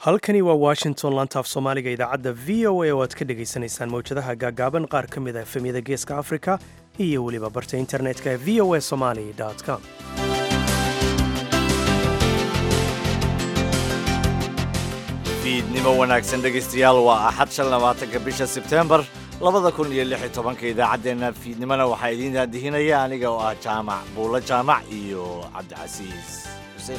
halkani waa washington lantaaf soomaaliga idaacadda v o a oo aad ka dhagaysanaysaan mawjadaha gaagaaban qaar ka mid a efemyada geeska afrika iyo weliba barta internetka ee v o a somali com fiidnimo wanaagsan dhegaystayaal waa axad shan labaatanka bisha sebteembar labada kun iyo lix iyo tobanka idaacaddeenna fiidnimona waxaa idiin daadihinaya aniga oo ah jaamac buulo jaamac iyo cabdicasiis xuseen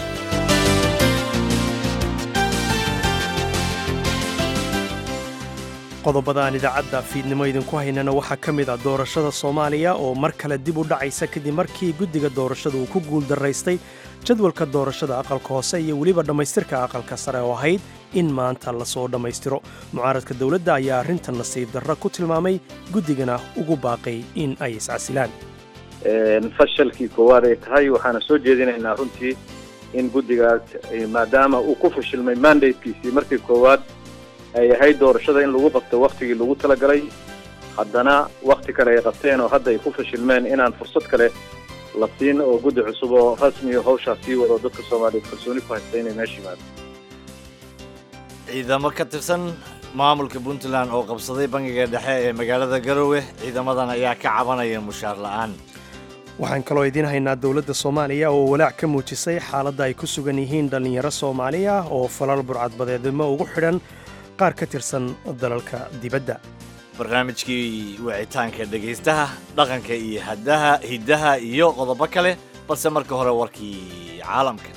qodobada aan idaacadda fiidnimo idinku haynana waxaa ka mid ah doorashada soomaaliya oo mar kale dib u dhacaysa kadib markii guddiga doorashada uu ku guuldaraystay jadwalka doorashada aqalka hoose iyo weliba dhammaystirka aqalka sare oo ahayd in maanta lasoo dhammaystiro mucaaradka dowladda ayaa arrintan nasiib darra ku tilmaamay guddigana ugu baaqay in ay iscasilaan fashalkii koowaad ay tahay waxaana soo jeedinaynaa runtii in guddigaas maadaama uu ku fashilmay mandatekiisii markii koowaad ay ahayd doorashada in lagu qabto waktigii lagu talagalay haddana wakti kale ay qabteen oo hadda ay ku fashilmeen inaan fursad kale la siin oo guddi cusub oo rasmiyo hawshaas sii wado dadka soomaaliyeed kalsooni ku haysta inay meesha yimaado ciidamo ka tirsan maamulka puntland oo qabsaday bangiga dhexe ee magaalada garowe ciidamadan ayaa ka cabanaya mushaar la'aan waxaan kaloo idiin haynaa dowladda soomaaliya oo walaac ka muujisay xaaladda ay ku sugan yihiin dhallinyaro soomaaliya oo falal burcadbadeednimo ugu xidhan qaar ka tirsan dalalka dibadda barnaamijkii wicitaanka dhegaystaha dhaqanka iyo hadaha hiddaha iyo qodobo kale balse marka hore warkii caalamka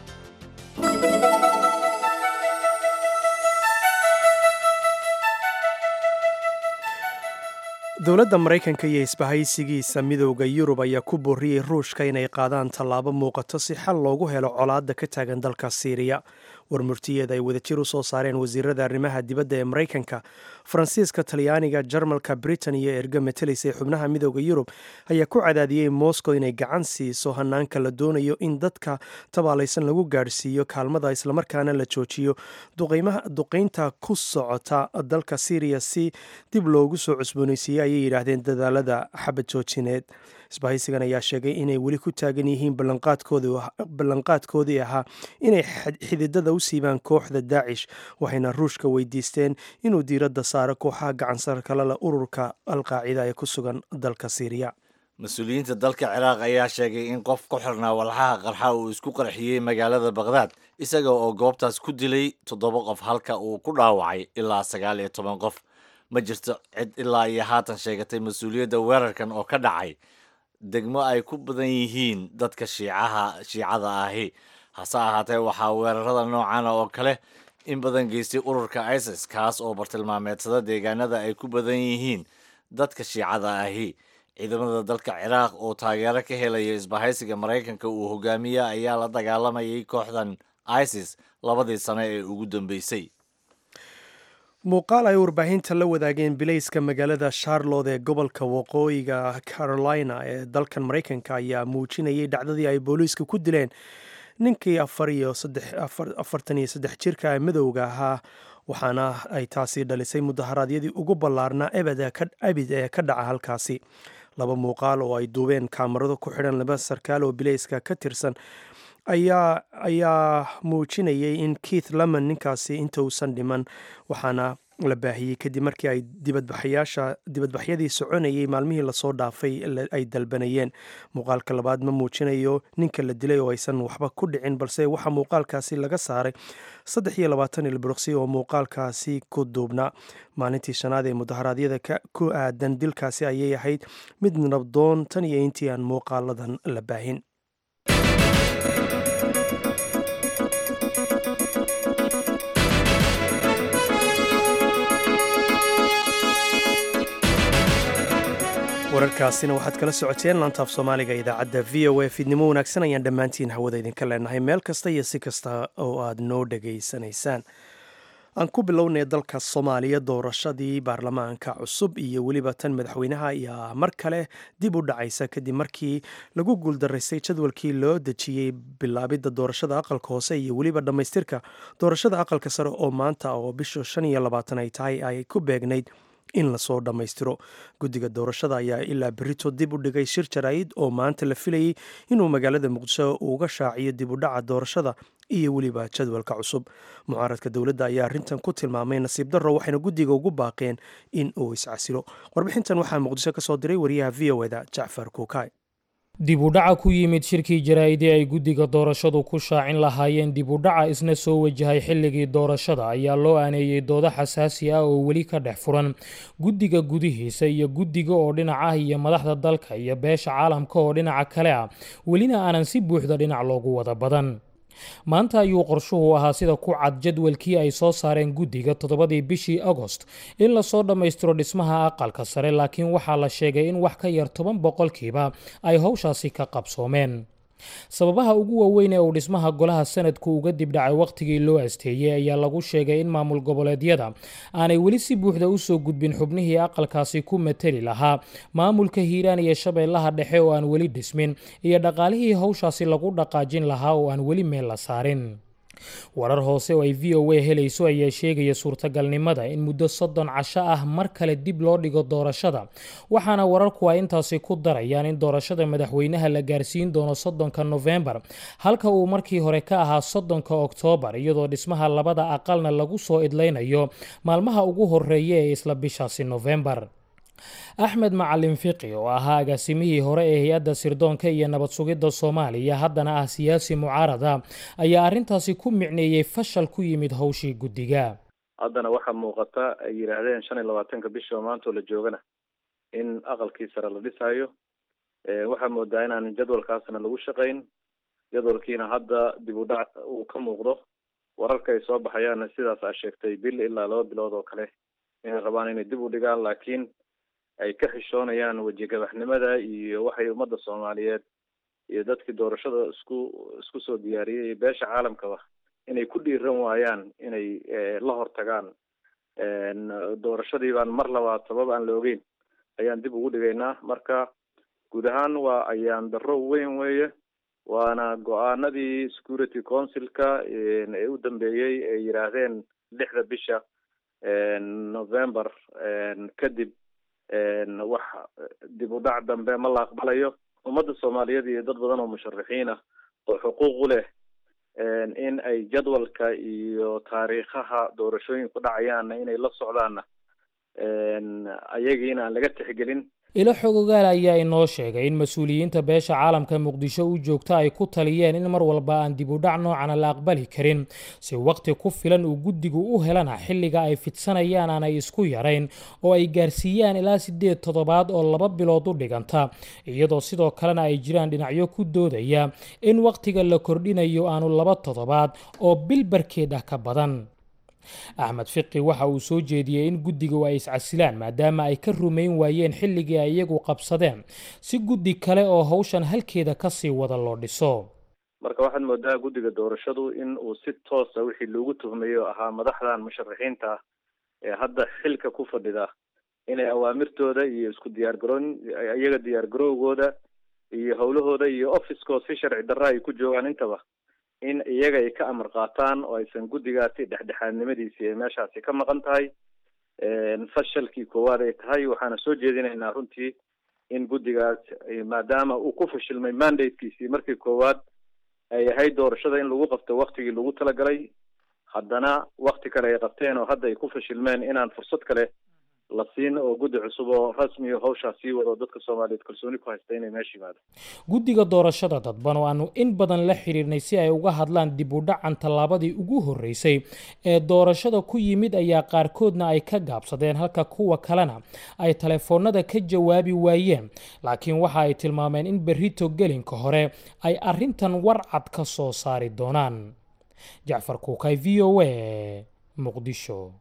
dowladda maraykanka iyo isbahaysigiisa midowda yurub ayaa ku booriyey ruushka inay qaadaan tallaabo muuqato si xal loogu helo colaadda ka taagan dalka siiriya war murtiyeed ay wadajir u soo saareen wasiirada arrimaha dibadda ee maraykanka faransiiska talyaaniga jarmalka britain iyo erga metelis ee xubnaha midowda yurub ayaa ku cadaadiyey moscow inay gacan siiso hanaanka la doonayo in dadka tabaalaysan lagu gaadhsiiyo kaalmada islamarkaana la joojiyo duqaynta ku socota dalka syriya si dib loogu soo cusboonaysiiyey ayay yidhaahdeen dadaalada xabad joojineed isbahaysigan ayaa sheegay inay weli ku taagan yihiin ballanqaadkoodii ahaa inay xididada u siibaan kooxda daacish waxayna ruushka weydiisteen inuu diiradda saaro kooxaha gacansarkalala ururka alqaacida ee ku sugan dalka siiriya mas-uuliyiinta dalka ciraaq ayaa sheegay in qof ku xirnaa walxaha qarxa uu isku qarxiyey magaalada bakhdad isaga oo goobtaas ku dilay toddoba qof halka uu ku dhaawacay ilaa sagaal iyo toban qof ma jirto cid ilaa iyo haatan sheegatay mas-uuliyadda weerarkan oo ka dhacay degmo ay ku badan yihiin dadka shiicaha shiicada ahi hase ahaatee waxaa weerarada noocana oo kale in badan geystay ururka isis kaas oo bartilmaameedsada deegaanada ay ku badan yihiin dadka shiicada ahi ciidamada dalka ciraaq oo taageero ka helaya isbahaysiga maraykanka uu hogaamiya ayaa la dagaalamayay kooxdan isis labadii sano ee ugu dambeysay muuqaal ay warbaahinta la wadaageen bilayska magaalada charlotte ee gobolka waqooyiga carolina ee dalkan maraykanka ayaa muujinayay dhacdadii ay booliiska ku dileen ninkii afartan iyo saddex jirka ee madowga ahaa waxaana ay taasi dhalisay mudaharaadyadii ugu ballaarnaa abid ee ka dhaca halkaasi laba muuqaal oo ay duubeen kaamarado ku xidhan laba sarkaal oo bilayska ka tirsan ayaa ayaa muujinayay in keith lemon ninkaasi inta uusan dhiman waxaana la baahiyey kadib markii ay dibadbaxyaasha dibadbaxyadii soconayay maalmihii lasoo dhaafay ay dalbanayeen muuqaalka labaad ma muujinayo ninka la dilay oo aysan waxba ku dhicin balse waxaa muuqaalkaasi laga saaray saddex iyo labaatan ilbiriqsi oo muuqaalkaasi ku duubnaa maalintii shanaad ee mudaharaadyada ku aadan dilkaasi ayay ahayd mid nabdoon tan iyo intii aan muuqaaladan la baahin wararkaasina waxaad kala socoteen laantaaf soomaaliga idaacadda v o a fiidnimo wanaagsan ayaan dhammaantiin hawada idinka leenahay meel kasta iyo si kasta oo aad noo dhegaysanaysaan aan ku bilownay dalka soomaaliya doorashadii baarlamaanka cusub iyo weliba tan madaxweynaha ayaa mar kale dib u dhacaysa kadib markii lagu guuldaraystay jadwalkii loo dejiyey bilaabidda doorashada aqalka hoose iyo weliba dhammaystirka doorashada aqalka sare oo maanta oo bisha shan iyo labaatan ay tahay ay ku beegnayd in lasoo dhammaystiro guddiga doorashada ayaa ilaa berito dib u dhigay shir jaraa'id oo maanta la filayey inuu magaalada muqdisho uga shaaciyo dib u dhaca doorashada iyo weliba jadwalka cusub mucaaradka dowladda ayaa arrintan ku tilmaamay nasiib darro waxayna guddiga ugu baaqeen in uu iscasilo warbixintan waxaa muqdisho ka soo diray wariyaha v o eda jacfar kuukay dib u dhaca ku yimid shirkii jaraa'idii ay guddiga doorashadu ku shaacin lahaayeen dib u dhaca isna soo wajahay xilligii doorashada ayaa loo aaneeyey doodo xasaasi ah oo weli ka dhex furan guddiga gudihiisa iyo guddiga oo dhinac ah iyo madaxda dalka iyo beesha caalamka oo dhinaca kale ah welina aanan si buuxda dhinac loogu wada badan maanta ayuu qorshuhu ahaa sida ku cad jadwalkii ay soo saareen guddiga toddobadii bishii agost in lasoo dhammaystiro dhismaha aqalka sare laakiin waxaa la sheegay in wax ka yar toban boqolkiiba ay howshaasi ka qabsoomeen sababaha ugu waaweyn ee uu dhismaha golaha sanadku uga dib dhacay wakhtigii loo asteeyey ayaa lagu sheegay in maamul goboleedyada aanay weli si buuxda u soo gudbin xubnihii aqalkaasi ku mateli lahaa maamulka hiiraan iyo shabeellaha dhexe oo aan weli dhismin iyo dhaqaalihii howshaasi lagu dhaqaajin lahaa oo aan weli meel la saarin warar hoose oo ay v o a helayso ayaa sheegaya suurtagalnimada in muddo soddon casho ah mar kale dib loo dhigo doorashada waxaana wararku ay intaasi ku darayaan in doorashada madaxweynaha la gaarsiin doono soddonka nofembar halka uu markii hore ka ahaa soddonka oktoobar iyadoo dhismaha labada aqalna lagu soo idlaynayo maalmaha ugu horeeya ee isla bishaasi nofembar axmed macalin fiqi oo ahaa agaasimihii hore ee hay-adda sirdoonka iyo nabad sugidda soomaaliya haddana ah siyaasi mucaarada ayaa arrintaasi ku micneeyey fashal ku yimid howshii guddiga haddana waxaa muuqata ay yidhaahdeen shan iyo labaatanka bishi oo maanta oo la joogana in aqalkii sare la dhisaayo waxaa moodaa inaan jadwalkaasna lagu shaqayn jadwalkiina hadda dib u dhac uu ka muuqdo wararka ay soo baxayaanna sidaas aa sheegtay bil ilaa laba bilood oo kale inay rabaan inay dib u dhigaan laakiin ay ka xishoonayaan wejigabaxnimada iyo waxay ummadda soomaaliyeed iyo dadkii doorashada isku isku soo diyaariyey iyo beesha caalamkaba inay ku dhiiran waayaan inay la hortagaan doorashadii baan mar labaad sabab aan la ogeyn ayaan dib ugu dhigaynaa marka guud ahaan waa ayaan darro weyn weeye waana go-aanadii security councilka ee u dambeeyey ay yidhaahdeen lixda bisha november kadib wax dib u dhac dambe ma la aqbalayo ummadda soomaaliyeed iyo dad badan oo musharaxiin ah oo xuquuq u leh in ay jadwalka iyo taariikhaha doorashooyinku dhacayaanna inay la socdaanna ayagiina aan laga tixgelin ilo xogogaal ayaa inoo sheegay in mas-uuliyiinta beesha caalamka muqdisho u joogta ay ku taliyeen in mar walba aan dib u dhac noocana la aqbali karin si waqti ku filan uu guddigu u helana xilliga ay fidsanayaan aanay isku yarayn oo ay gaarsiiyaan ilaa siddeed toddobaad oo laba bilood u dhiganta iyadoo sidoo kalena ay jiraan dhinacyo ku doodaya in waqtiga la kordhinayo aanu laba toddobaad oo bil barkeed ah ka badan axmed fiqi waxa uu soo jeediyey in guddigu ay iscasilaan maadaama ay ka rumayn waayeen xilligii ay iyagu qabsadeen si guddi kale oo howshan halkeeda kasii wada loo dhiso marka waxaad moodaa guddiga doorashadu in uu si toosa wixii loogu tuhmayey oo ahaa madaxdan musharaxiinta ah ee hadda xilka ku fadhida inay awaamirtooda iyo isku diyaargaroon iyaga diyaargarowgooda iyo howlahooda iyo officekood si sharci darra ay ku joogaan intaba in iyaga ay ka amar qaataan oo aysan guddigaasi dhexdhexaadnimadiisi ay meeshaasi ka maqan tahay fashalkii koowaad ay tahay waxaana soo jeedinaynaa runtii in guddigaas maadaama uu ku fashilmay mandatekiisii markii koowaad ay ahayd doorashada in lagu qabto waktigii lagu talagalay haddana wakti kale ay qabteen oo hadda ay ku fashilmeen inaan fursad kale la siin oo guddi cusub oo rasmi hawshaas sii wado dadka soomaaliyeed kalsooni ku haysta inay meesha yimaado guddiga doorashada dadban oo aanu in badan la xiriirnay si ay uga hadlaan dib u dhacan tallaabadii ugu horreysay ee doorashada ku yimid ayaa qaarkoodna ay ka gaabsadeen halka kuwa kalena ay taleefoonada ka jawaabi waayeen laakiin waxa ay tilmaameen in berrito gelinka hore ay arrintan warcad ka soo saari doonaan jacfar kuukay v o a muqdisho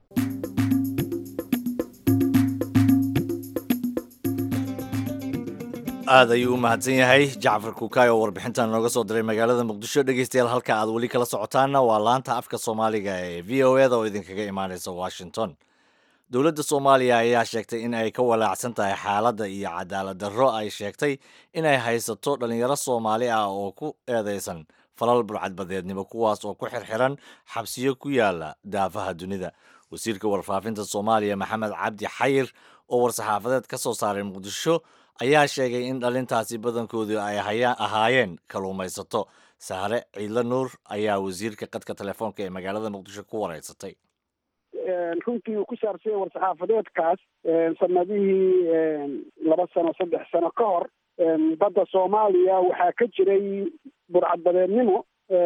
aad ayuu u mahadsan yahay jacfar kuukaay oo warbixintan nooga soo diray magaalada muqdisho dhegeystayaal halka aad weli kala socotaanna waa laanta afka soomaaliga ee v o eda oo idinkaga imaaneysa washington dowladda soomaaliya ayaa sheegtay in ay ka walaacsan tahay xaaladda iyo cadaalad darro ay sheegtay inay haysato dhallinyaro soomaali ah oo ku eedeysan falal burcadbadeednimo kuwaas oo ku xirxiran xabsiyo ku yaala daafaha dunida wasiirka warfaafinta soomaaliya maxamed cabdi xayir oo war-saxaafadeed ka soo saaray muqdisho ayaa sheegay in dhalintaasi badankoodu ay ahaayeen kalluumaysato saare ciidla nuur ayaa wasiirka qadka telefoonka ee magaalada muqdisho ku wareysatay runtii uu ku saabsanyay war-saxaafadeedkaas sanadihii laba sano saddex sano ka hor badda soomaaliya waxaa ka jiray burcadbadeednimo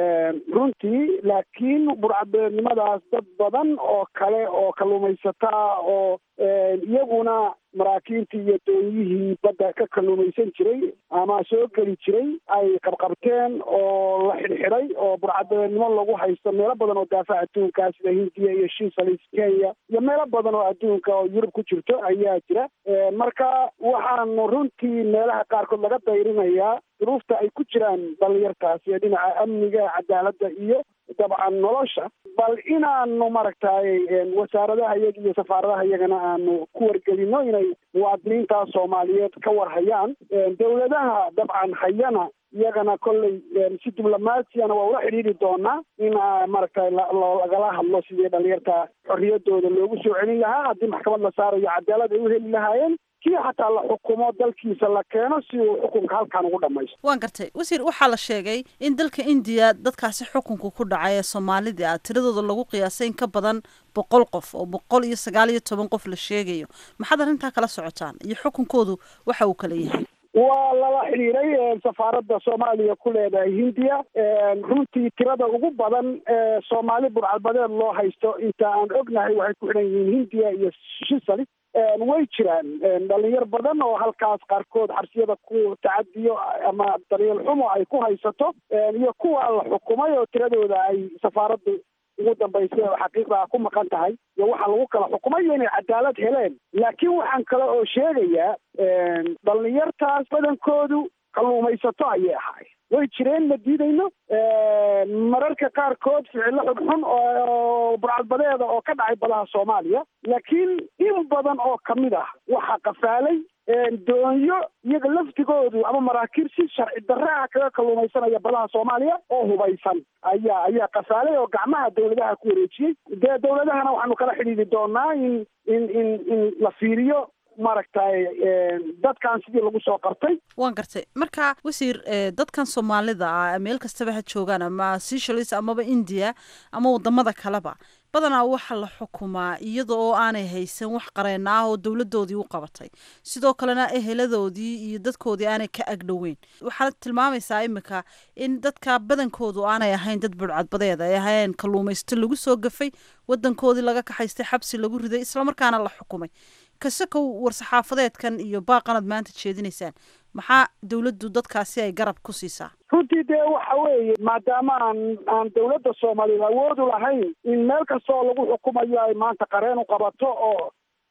runtii laakiin burcadbadeednimadaas dad badan oo kale oo kalluumaysataa oo iyaguna maraakiintii iyo doonyihii badda ka kalluumaysan jiray ama soo geli jiray ay qabqabteen oo la xidhxidhay oo burcadbadeednimo lagu haysto meelo badan oo daafaha adduunka sida hindiya iyo shisalis kenya iyo meelo badan oo adduunka oo yurub ku jirto ayaa jira marka waxaanu runtii meelaha qaarkood laga dayrinayaa duruufta ay ku jiraan dhalinyartaas iyo dhinaca amniga cadaaladda iyo dabcan nolosha bal inaanu maaragtay wasaaradaha iyaga iyo safaaradaha iyagana aanu ku wargelino inay muwaadiniinta soomaaliyeed ka war hayaan dowladaha dabcan hayana iyagana kolley si diblomaasiyana waa ula xidhiidhi doonaa in maaragtay lagala hadlo sidii dhalinyarta xorriyadooda loogu soo celin lahaa haddii maxkamad la saarayo cadaalad ay u heli lahaayeen kii xataa la xukumo dalkiisa la keeno si uu xukunka halkan ugu dhamaysto waan gartay wasiir waxaa la sheegay in dalka indiya dadkaasi xukunka ku dhacay ee soomaalida ah tiradooda lagu qiyaasay in ka badan boqol qof oo boqol iyo sagaal iyo toban qof la sheegayo maxaad arrintaa kala socotaan iyo xukunkoodu waxa uu kala yahay waa lala xidhiiray safaaradda soomaaliya ku leedahay hindiya runtii tirada ugu badan ee soomaali burcadbadeed loo haysto inta aan ognahay waxay ku xidhan yihiin hindiya iyo shisali way jiraan dhalinyar badan oo halkaas qaarkood xabsiyada ku tacadiyo ama daryeel xumo ay ku haysato iyo kuwa la xukumay oo tiradooda ay safaaraddu ugu dambaysay oo xaqiiqdaa ku maqan tahay iyo waxaa lagu kala xukumay inay cadaalad heleen laakiin waxaan kale oo sheegayaa dhalinyartaas badankoodu kalluumaysato ayay ahaay way jireen ma diidayno mararka qaarkood ficilo xunxun oo burcadbadeeda oo ka dhacay badaha soomaaliya laakiin in badan oo kamid ah waxaa qafaalay doonyo iyaga laftigoodu ama maraakiib si sharci darraa kaga kalluumaysanaya badaha soomaaliya oo hubaysan ayaa ayaa qafaalay oo gacmaha dawladaha ku wareejiyey dee dawladahana waxaanu kala xidhiidhi doonaa in in in in la fiiriyo maaragtay dadkan sidii lagu soo qartay waan gartay marka wasiir dadkan soomaalida ah meel kastaba ha joogaan ama seychelles amaba india ama wadamada kaleba badanaa waxaa la xukumaa iyada oo aanay haysan wax qareen ah oo dowladoodii u qabatay sidoo kalena eheladoodii iyo dadkoodii aanay ka agdhoweyn waxaad tilmaamaysaa imika in dadka badankoodu aanay ahayn dad burcadbadeed ay ahayn kalluumaysto lagu soo gafay wadankoodii laga kaxaystay xabsi lagu riday islamarkaana la xukumay kasakow war-saxaafadeedkan iyo baaqanad maanta jeedinaysaan maxaa dawladdu dadkaasi ay garab ku siisaa runtii dee waxa weeye maadaama aan aan dawladda soomaaliyeed awoodu lahayn in meel kasta oo lagu xukumayo ay maanta qareen u qabato oo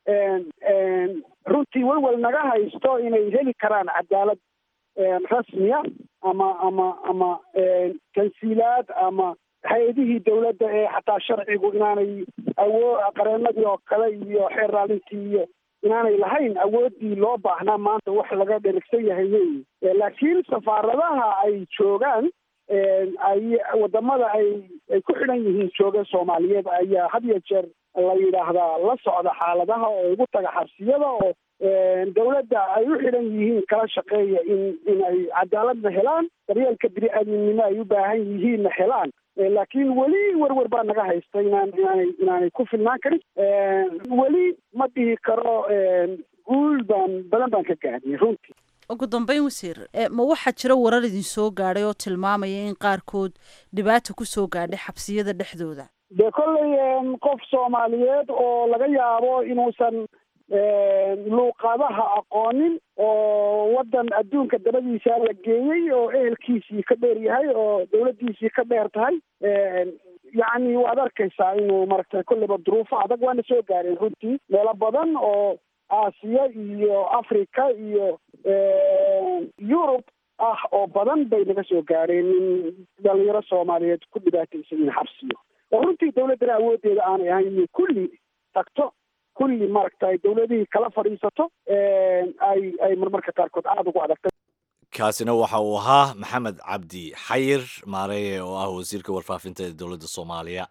runtii welwel naga haysto inay heli karaan cadaalad rasmiya ama ama ama tansiilaad ama hay-adihii dawladda ee xataa sharcigu inaanay awoo qareenadii oo kale iyo xeer raalintii iyo inaanay lahayn awooddii loo baahnaa maanta wax laga dherigsan yahay wey laakiin safaaradaha ay joogaan ay wadamada ay ay ku xidhan yihiin jooga soomaaliyeed ayaa had iyo jeer la yidhaahdaa la socda xaaladaha oo ugu taga xabsiyada oo dawladda ay u xidhan yihiin kala shaqeeya in in ay cadaaladna helaan daryeelka bini-aadminimo ay u baahan yihiinna helaan laakiin weli werwer baa naga haysta inaan inaanay inaanay ku filnaan karin weli ma dhihi karo guul baan badan baan ka gaadiyay runtii ugu dambeyn wasiir ma waxaa jira warar idin soo gaadhay oo tilmaamaya in qaarkood dhibaata ku soo gaadhay xabsiyada dhexdooda dee kolley qof soomaaliyeed oo laga yaabo inuusan luuqadaha aqoonin oo waddan adduunka dabadiisa la geeyey oo ehelkiisii ka dheer yahay oo dawladdiisii ka dheer tahay yacni waad arkaysaa inuu maaragtay kolleyba duruufo adag waana soo gaareen runtii meelo badan oo aasiya iyo africa iyo yurub ah oo badan bay naga soo gaareen in dhalinyaro soomaaliyeed ku dhibaataysan yihiin xabsiyo oo runtii dawladdana awooddeeda aanay ahayn inay kulli tagto kulli maaragtay dawladihii kala fadhiisato ay ay marmarka qaarkood aada ugu adagtay kaasina waxa uu ahaa maxamed cabdi xayir maareeye oo ah wasiirka warfaafinta ee dowladda soomaaliya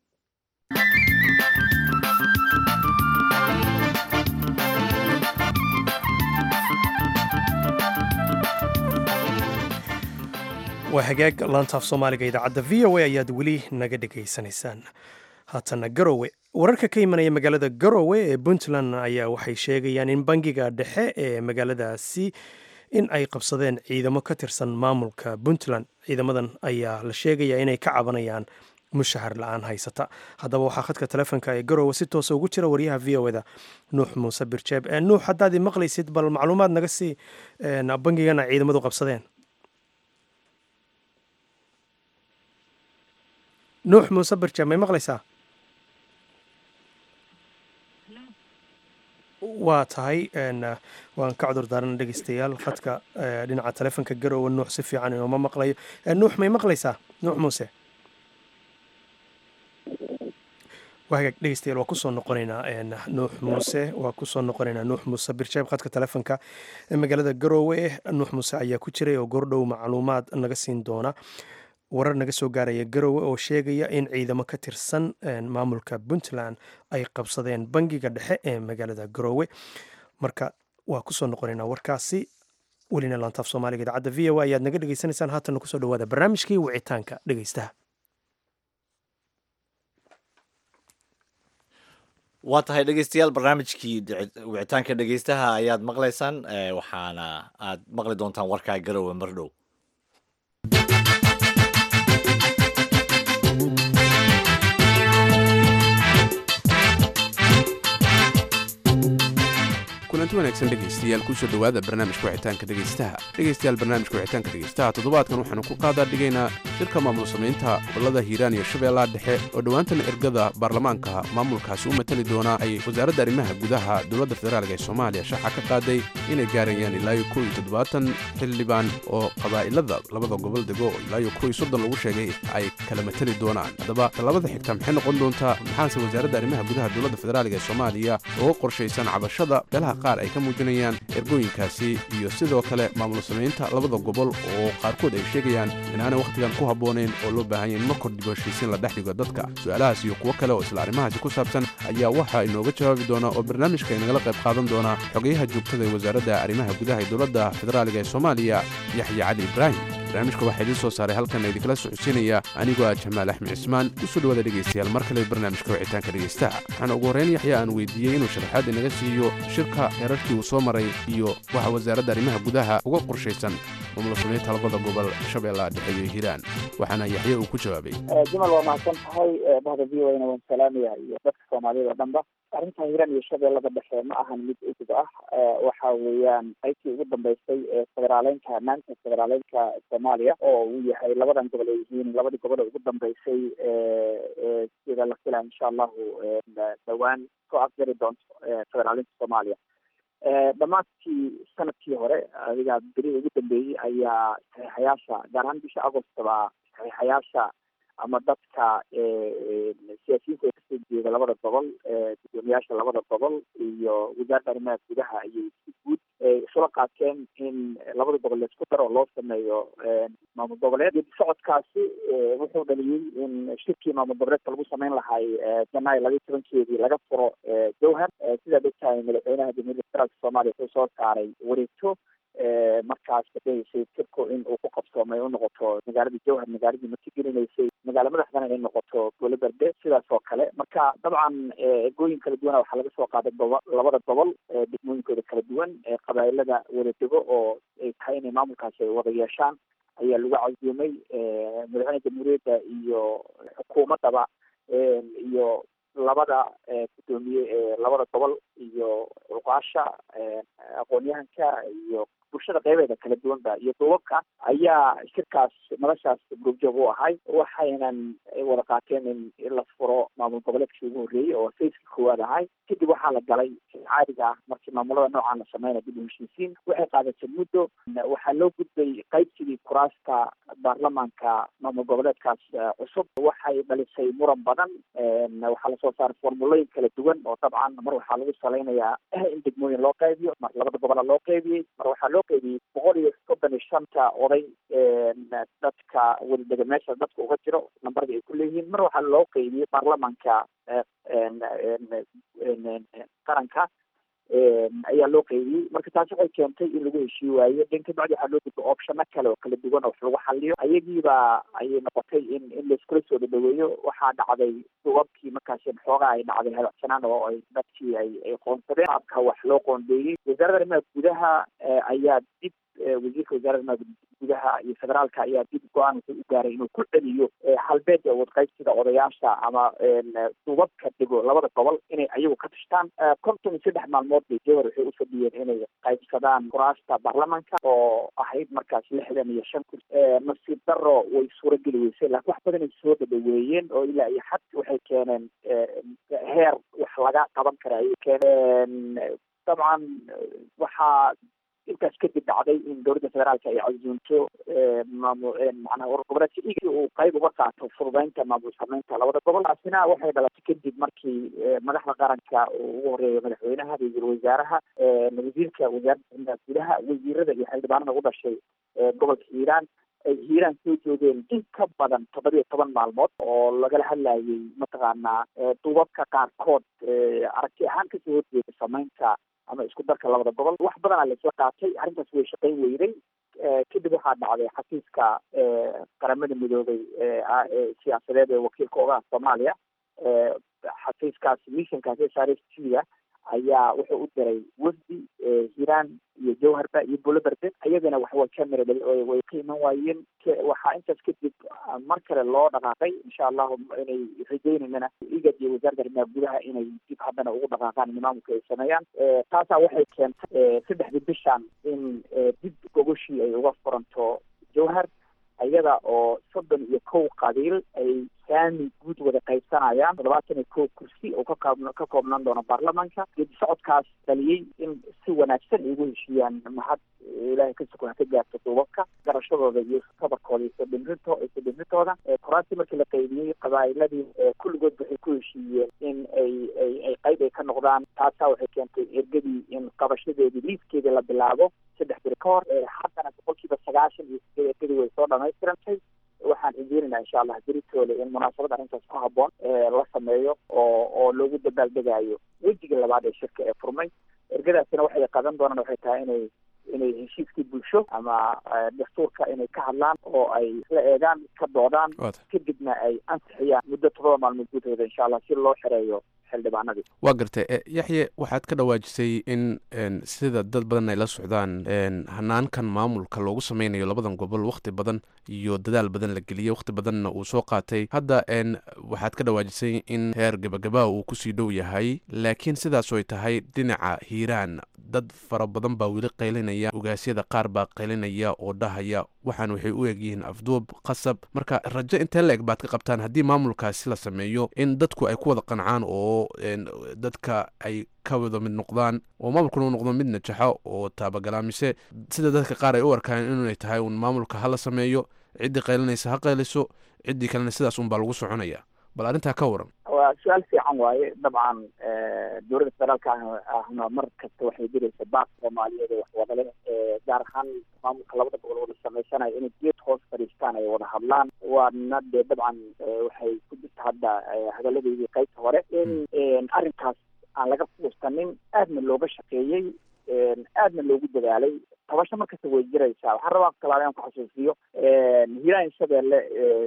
waa hagaag laantaaf soomaaliga idaacadda v o a ayaad weli naga dhegaysanaysaan haatana garowe wararka ka imanaya magaalada garowe ee puntland ayaa waxay sheegayaan in bangiga dhexe ee magaaladaasi in ay qabsadeen ciidamo ka tirsan maamulka puntland ciidamadan ayaa la sheegayaa inay ka cabanayaan mushahar la-aan haysata haddaba waxaa khadka telefoonka ee garowe si toosa ugu jira wariyaha v o eda nuux muuse birjeeb nuux haddaad i maqlaysid bal macluumaad naga sii bangigana ciidamadu qabsadeen nuux muuse birjeeb may maqlaysaa waa tahay waan ka cudur daarana dhegeystayaal khadka dhinaca telefonka garowe nuux si fiican inooma maqlayo nuux may maqlaysaa nuux muuse waa hagaag dhegeystayaal waa kusoo noqonaynaa nuux muuse waa kusoo noqonaynaa nuux muuse birjeeb khadka telefonka magaalada garowe nuux muuse ayaa ku jiray oo goordhow macluumaad naga siin doona warar naga soo gaaraya garowe oo sheegaya in ciidamo ka tirsan maamulka puntland ay qabsadeen bangiga dhexe ee magaalada garowe marka waa kusoo noqonaynaa warkaasi welina laantaaf soomaaliga idaacadda v o a ayaad naga dhegeysanaysaan haatanna kusoo dhawaada barnaamijkii wicitaanka dhegeystaha waa tahay dhegeystayaal barnaamijkii wicitaanka dhegeystaha ayaad maqlaysaan waxaana aad maqli doontaan warkaa garowe mardhow kulanti wanaagsan dhegaystayaal kusoo dhowaada barnaamijka wicitaanka dhegaystaha dhegaystayaal barnaamijka wicitaanka dhegaystaha toddobaadkan waxaanu ku qaadaa dhigaynaa shirka maamul samaynta gobollada hiiraan iyo shabeellaha dhexe oo dhowaantan ergada baarlamaanka maamulkaasi u matali doonaa ay wasaaradda arrimaha gudaha dowladda federaalk ee soomaaliya shaaca ka qaaday inay gaarayaan ilaa iyo kow iyo toddobaatan xildhibaan oo qabaa'ilada labada gobol dego oo ilaa iyo kow iyo soddon lagu sheegay ay kala matali doonaan haddaba talabada xigta maxay noqon doontaa maxaase wasaaradda arrimaha gudaha dowladda federaalk ee soomaaliya uga qorshaysan cabashada beelaha qaar ay ka muujinayaan ergooyinkaasi iyo sidoo kale maamul samaynta labada gobol oo qaarkood ay sheegayaan inaanay wakhtigan ku habboonayn oo loo baahanya in markor dib heshiisiin la dhex dhigo dadka su'aalahaas iyo kuwo kale oo isla arrimahaasi ku saabsan ayaa waxaa inooga jawaabi doona oo barnaamijka inagala qayb qaadan doona xogayaha joogtada ee wasaaradda arrimaha gudaha ee dowladda federaaliga ee soomaaliya yaxya cali ibraahim barnaamijka waxaa idiin soo saaray halkan idinkala socodsiinaya anigoo ah jamaal axmed cismaan kusoo dhawaada dhegaystayaal mar kale barnaamijka wicitaanka dhegaystaha waxaana ugu horrayn yaxya aan weydiiyey inuu sharaxaad inaga siiyo shirka heerarkii uu soo maray iyo waxa wasaaradda arrimaha gudaha uga qorshaysan maamul samaynta labada gobol shabeellaha dhexe iyo hiiraan waxaana yaxye uu ku jawaabay jumal waa mahadsan tahay bahda v o na waan salaamaya iyo dadka soomaaliyada o dhanba arrinta hiiraan iyo shabeellada dhexe ma ahan mid udub ah waxa weeyaan qaybtii ugu dambeysay ee federaaleynka maanta federaaleynka soomaaliya oo uu yahay labadan gobol ay yihiin labadii gobol ee ugu dambeysay sida la filaa insha allahu dhawaan soo afjari doonto federaaleynka soomaaliya dhammaadkii sanadkii hore adiga beri ugu dambeeyey ayaa saxiixayaasha gaar ahaan bisha agostaba saxiixayaasha ama dadka siyaasiyiinta ee kasoo jeeda labada gobol gudoomiyaasha labada gobol iyo wasaaradda arrimaha gudaha ayay si guud isula qaateen in labada gobol laisku daro oo loo sameeyo maamul goboleed geedi socodkaasi wuxuu dhaliyey in shirkii maamul goboleedka lagu sameyn lahay janaayo labaiyi tobankeedii laga furo jowhar sidaad ogtahay madaxweynaha jamhuuriyadda federaalka soomaaliya wuxuu soo saaray wareegto markaas kadhahaysay tirku in uu ku qabsoomay u noqoto magaaladii jowhar magaaladii martigelinaysay magaala madaxdana inay noqoto gole berde sidaas oo kale marka dabcan egooyin kala duwana waxaa laga soo qaaday gobo labada gobol degmooyinkooda kala duwan qabaa'ilada wada dego oo ay tahay inay maamulkaasi ay wada yeeshaan ayaa lagu casuumay madaxweyne jamhuuriyadda iyo xukuumaddaba iyo labada gudoomiye ee labada gobol iyo cuqaasha aqoon-yahanka iyo bulshada qeybeeda kala duwanba iyo duubabka ayaa shirkaas madashaas gruubjoog u ahay waxaynan wada qaateen in la furo maamul goboleedkii ugu horreeyey oo sayskii koowaad ahay kadib waxaa la galay caadiga ah markii maamulada noocaan la sameynaya dib u heshiisiin waxay qaadatay muddo waxaa loo gudbay qaybsigii kuraasta baarlamaanka maamul goboleedkaas cusub waxay dhalisay muran badan waxaa lasoo saaray formulooyin kala duwan oo dabcan mar waxaa lagu salaynayaa in degmooyin loo qaybiyo mar labada gobola loo qaybiyey mar waxaa loo loo qeybiyey boqol iyo soddon iyo shanta oday dadka wadadega meesha dadka uga jiro nambarda ay ku leeyihiin mar waxaa loo qeybiyey baarlamanka qaranka ayaa loo qeybiyey marka taasi waxay keentay in lagu heshii waayo den kabacdi waxaa loo gudba opshano kale oo kala duwan oo wax lagu xaliyo ayagiiba ayay noqotay in in laiskula soo dhadhaweeyo waxaa dhacday dubabkii markaasi xoogaa ay dhacday hadacsanaan oo ay dadkii ay ay qoonsadeen aabka wax loo qoondeeyey wasaaradda arrimaha gudaha ayaa dib wasiirka wasaaradda arrimaha gudaha iyo federaalka ayaa dib go-aan wuxuu u gaaray inuu ku celiyo halbeeda wadqaybsiga odayaasha ama dubabka dego labada gobol inay ayagu ka tashtaan konton iyo saddex maalmood bay jawar waxay u fadhiyeen inay qaybsadaan kuraasta baarlamanka oo ahayd markaas lixdan iyo shan kursi nasiib daro way suurageli weysay laakiin wax badan ay soo dhadhaweeyeen oo ilaa iyo xad waxay keeneen heer wax laga qaban kara ayay keeneen dabcan waxaa intaas kadib dhacday in dowladda federaalka ay casuunto maamul macnaha urur goboleedka igi uu qayb uga qaato fududeynta maamul sameynta labada gobol taasina waxay dhalatay kadib markii madaxda qaranka uu ugu horeeyo madaxweynaha ra-iisul wasaaraha wasiirka wasaaradda arrimaha gudaha wasiirada iyo xildhibaanada u dhashay gobolka hiiraan ay hiiraan soo joogeen in ka badan toddobiyo toban maalmood oo lagala hadlayay mataqaanaa dubabka qaarkood aragti ahaan kasoo horjeeda sameynta ama isku darka labada gobol wax badanaa laisla qaatay arrintaas way shaqayn weyday kadib waxaa dhacday xafiiska qaramada midoobay siyaasadeed ee wakiilka ogaha soomaaliya xafiiskaas missionkaas s r s t da ayaa wuxuu u diray wafdi hiiraan iyo jawharba iyo buloberde ayagana waxwa camera way ka iman waayeen waxaa intaas kadib mar kale loo dhaqaaqay insha allahu inay rajeynayana igad iyo wasaaradda arrimaha gudaha inay dib haddana ugu dhaqaaqaan nimaamka ay sameeyaan taasaa waxay keentay saddexdii bishan in dib gogoshii ay uga furanto jawhar iyada oo soddon iyo kow qabiil ay saami guud wada qaybsanayaan toddobaatan iyo kow kursi oo kakoob ka koobnaan doono baarlamanka geedi socodkaas dhaliyey in si wanaagsan ay ugu heshiiyaan mahad ilaahay ka sukun ha ka gaarto duubabka garashadooda iyo sabarkooda iyo sodhimrinto sodhimrintooda koraantii markii la qaybiyey qabaa'iladii kulligood waxay ku heshiiyeen in ay ay ay qayb ay ka noqdaan taasaa waxay keentay ergadii in qabashadeedii liiskeedii la bilaabo saddex biri ka hor haddana boqolkiiba sagaashan iyo sideed ergadii way soo dhamaystirantay waxaan rajeynaynaa insha allah beritoole in munaasabad arrintaas ku habboon la sameeyo oo oo loogu dabaaldegayo wejiga labaad ee shirka ee furmay ergadaasina waxay qadan doonaan waxay tahay inay inay heshiiskii bulsho ama dastuurka inay ka hadlaan oo ay isla eegaan ka doodaan kadibna ay ansixiyaan muddo todoba maalmood gudahooda insha allah si loo xereeyo xildhibaanadii waa gartay yaxye waxaad ka dhawaajisay in sida dad badan ay la socdaan hanaankan maamulka loogu sameynayo labadan gobol wakhti badan iyo dadaal badan la geliyey wakhti badanna uu soo qaatay hadda waxaad ka dhawaajisay in heer gabagabaa uu kusii dhow yahay laakiin sidaas ay tahay dhinaca hiiraan dad fara badan baa weli qaylinaya ogaasyada qaar baa qaylinaya oo dhahaya waxaan waxay u egyihiin afduub qasab marka rajo intee la eg baad ka qabtaan haddii maamulkaasi la sameeyo in dadku ay ku wada qancaan oo dadka ay ka wada mid noqdaan oo maamulkuna u noqdo mid najaxo oo taabagala mise sida dadka qaar ay u arkaan inay tahay un maamulka hala sameeyo ciddii qaylinaysa ha qayliso ciddii kalena sidaas un baa lagu soconaya bal arrintaa ka waran waa su-aal fiican waaye dabcan dowladda federaalka ahna mar kasta waxay diraysa baaq soomaaliyeed ee wax wadale gaar ahaan maamulka labada gobol wada samaysanaya inay geed hoos fadhiistaan ay wada hadlaan waana dee dabcan waxay ku jirta hadda hadaladeydii qaybta hore in arrinkaas aan laga fuustanin aadna looga shaqeeyey aadna loogu dadaalay tabasho markasta way jiraysaa waxaan rabaa kalaale aan ku xasuusiyo hiiraan shabeelle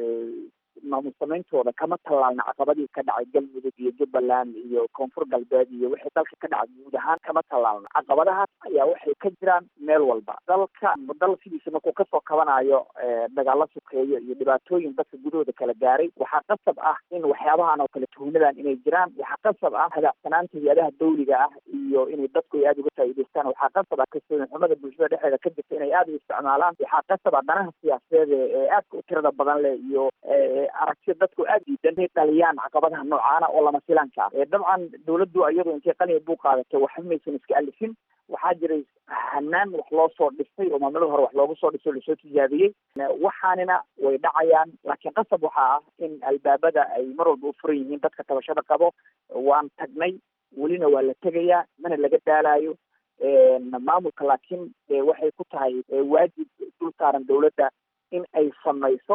maamul sameyntooda kama tallaalna caqabadii ka dhacay galmudug iyo jubbaland iyo koonfur galbeed iyo wixii dalka ka dhacay guud ahaan kama tallaalna caqabadahaas ayaa waxay ka jiraan meel walba dalka dal sidiisa markuu kasoo kabanayo dagaalo sukeeyo iyo dhibaatooyin dadka gudahooda kala gaaray waxaa qasab ah in waxyaabahan oo kale tuhnadan inay jiraan waxaa qasab ah hadacsanaanta hay-adaha dawliga ah iyo inay dadku ay aada uga faa'iidaystaan waxaa qasab ah kalsooni xumada bulshada dhexeeda ka jirta inay aada u isticmaalaan waxaa qasab ah danaha siyaasadeed ee aadka u tirada badan leh iyo aragtida dadku aada diidan inay dhaliyaan caqabadaha noocaana oo lama filanka ah dabcan dawladdu iyadu intay qaniga buu qaadatay waxba maysan iska alifin waxaa jiray hanaan wax loo soo dhistay oo maamulada hore wax loogu soo dhistay o lasoo tijaabiyey waxaanina way dhacayaan laakiin qasab waxaa ah in albaabada ay mar walba u furan yihiin dadka tabashada qabo waan tagnay welina waa la tegayaa mana laga daalayo maamulka laakiin waxay ku tahay waajib dul saaran dowladda in ay samayso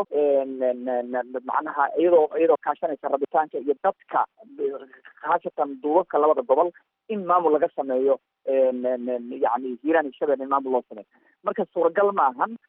macnaha iyadoo iyadoo kaashanaysa rabitaanka iyo dadka khaasatan duubabka labada gobol in maamul laga sameeyo yani hiiraan iyo shabeelle in maamul loo sameeyo marka suuragal ma ahan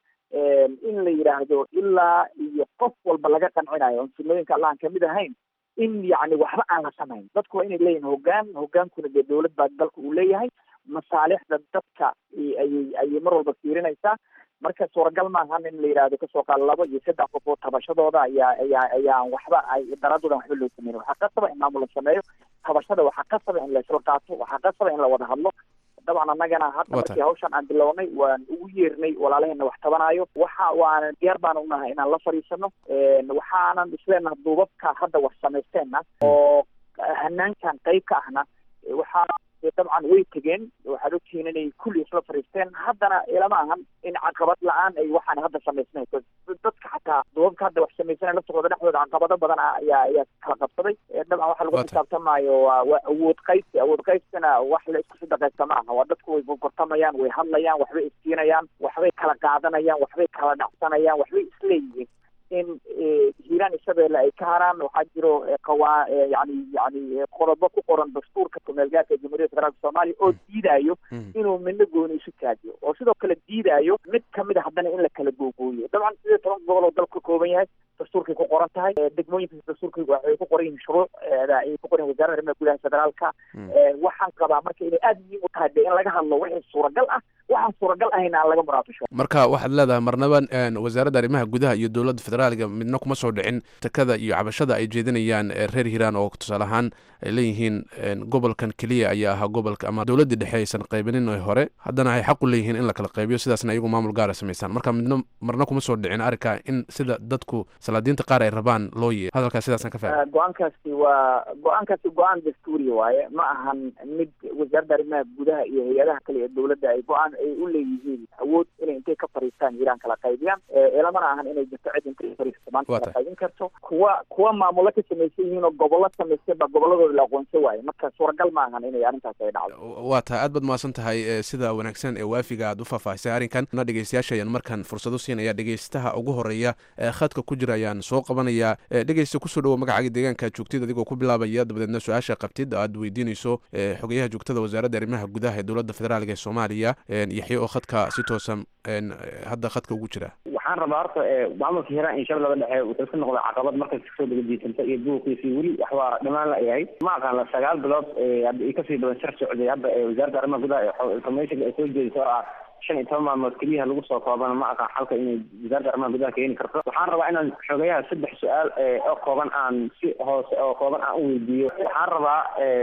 in la yidhaahdo ilaa iyo qof walba laga qancinayo on sunnooyinka allah aan kamid ahayn in yani waxba aan la samayn dadku waa inay leeyihin hoggaan hoggaankuna dee dowlad baa dalka uu leeyahay masaalixda dadka ayay ayay mar walba fiirinaysaa marka suuragal maahan in la yidhaahdo kasoo qaal labo iyo saddex qof oo tabashadooda ayaa ayaa ayaan waxba ay daraadoodan waxba loo sameyn waxaa qasaba in maamul la sameeyo tabashada waxaa qasaba in la isla qaato waxaa qasaba in la wada hadlo dabcan annagana hadda markii hawshan aan bilownay waan ugu yeernay walaalaheena wax tabanayo waxa waana diyaar baan unahay inaan la fadhiisano waxaanan isleenaha duubabka hadda wax samaysteenna oo hanaankan qayb ka ahna waxaa dabcan way tegeen waxaad ogtihiin inay kulli isla fariisteen haddana ilama ahan in caqabad la-aan ay waxaan hadda samaysnayso dadka xataa duubabka hadda wax samaysanay laftooda dhexdooda caqabado badan ah ayaa ayaa kala qabsaday dabcan waxa lagu xisaabtamaayo waa waa awood qaybsi awood qaybsina wax la isku sadaqaysta ma aha waa dadku way gorgortamayaan way hadlayaan waxbay iskiinayaan waxbay kala qaadanayaan waxbay kala dhacsanayaan waxbay isleeyihiin in hiiraan iyo shabeelle ay ka haraan waxaa jiro qawaa yani yani qodobo ku qoran dastuurka kumeelgaarka ee jamhuuriyadda federaalka soomaaliya oo diidayo inuu midna gooni isu taajiyo oo sidoo kale diidayo mid kamid a haddana in la kala googooyo dabcan sidii toban gobol oo dalka ka kooban yahay dastuurkay ku qoran tahay degmooyinka dastuurka waxay ku qoran yihiin shuruucda ay ku qoran yihin wasarada arrimaha gudaha federaalka waxaan qabaa marka inay aada muhiim u tahay de in laga hadlo wixii suuragal ah waxaan suuragal ahayn aan laga muraabisho marka waxaad leedahay marnaba wasaaradda arrimaha gudaha iyo dowladda federaalka midna kuma soo dhicin takada iyo cabashada ay jeedinayaan reer hiiraan oo tusaale ahaan ay leeyihiin gobolkan keliya ayaa ahaa gobolka ama dowladdii dhexe aysan qaybinin ee hore haddana ay xaq u leeyihiin in la kala qaybiyo sidaasna iyagu maamul gaara samaysaan marka midna marna kuma soo dhicin arrinka in sida dadku salaadiinta qaar ay rabaan loo yeeyo hadalkaas sidaasaan ka fahmay go-aankaasi waa go-aankaasi go-aan dastuuriya waaye ma ahan mid wasaaradda arrimaha gudaha iyo hay-adaha kale ee dowladda ay go-aan ay u leeyihiin awood inay intay ka fariistaan hiiraan kala qaybiyaan elamana ahan inay jirto cid intay fariisto maanta kala qaybin karto kuwa kuwa maamulo ka samaysan yihiin oo gobollo samaystay baa gobolladooda la aqoonsan waaye marka suuragal ma ahan inay arrintaas ay dhacdo waa tahay aad baad mahadsan tahay sida wanaagsan ee waafiga aad u faahfaahisay arrinkan na dhegeystayaasha ayaan markaan fursado siinaya dhegeystaha ugu horeeya ee khadka ku jira ayaan soo qabanayaa dhegeysta kusoo dhawo magacaaga deegaanka joogtid adigoo ku bilaabaya dabadeedna su-aasha qabtid aad weydiinayso xogeyaha joogtada wasaaradda arrimaha gudaha ee dowladda federaalk ee soomaaliya yaxya oo khadka si toosan hadda khadka ugu jira waxaan rabaa horta maamulka hiiraan iyo shabeellada dhexe wuxuu ka noqday caqabad markas kasoo degadiisanta iyo buuqiisii weli wax waa dhamaan la yahay ma aqaan la sagaal bilood hadda i kasii badan shar socday hadda wasaaradda arrimaha gudaha information ay soo jeediso oo ah shan iyo toban maalmood keliyaha lagu soo koobana ma aqaan xalka inay wasaaradda arrimaha gudaha keeni karto waxaan rabaa inaan xogeyaha saddex su-aal oo kooban aan si hoose oo kooban aan u weydiiyo waxaan rabaa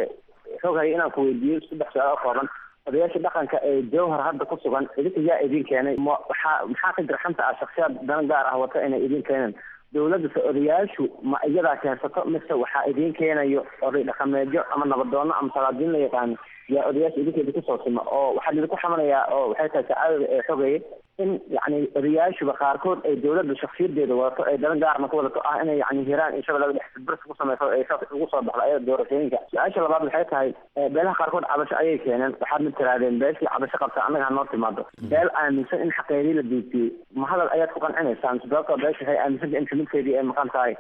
xoghay inaan ku weydiiyo saddex su-aal oo kooban odayaasha dhaqanka ee jawhar hadda ku sugan idinka yaa idin keenay ma waxaa maxaa ka jira xanta ah shaksiyaad dana gaar ah wata inay idin keeneen dowladda se odayaashu ma iyadaa keensato mise waxaa idin keenayo oday dhaqameedyo ama nabadoono ama salaadiin la yaqaano yaa odayaasha idinkeeda kusoo sima oo waxaa idinku xamanayaa oo waxay tahay sacaadada ee xogeeye in yacni odayaashuba qaarkood ay dowladda shaksiyadeeda wadato ay dana gaarna ku wadato ah inay yani hiiraan iyo shabeellada dhex bers ku samayso ay saas ugu soo baxdo ayada doorashooyinka su-aasha labaad waxay tahay beelaha qaarkood cabasho ayay keeneen waxaad mid tirahdeen beeshii cabasho qabta annaga hanoo timaado beel aaminsan in xaqeedii la diibtiyey ma hadal ayaad ku qancinaysaan sababtoo beesha waxay aaminsanta in kamidkeedii ay maqan tahay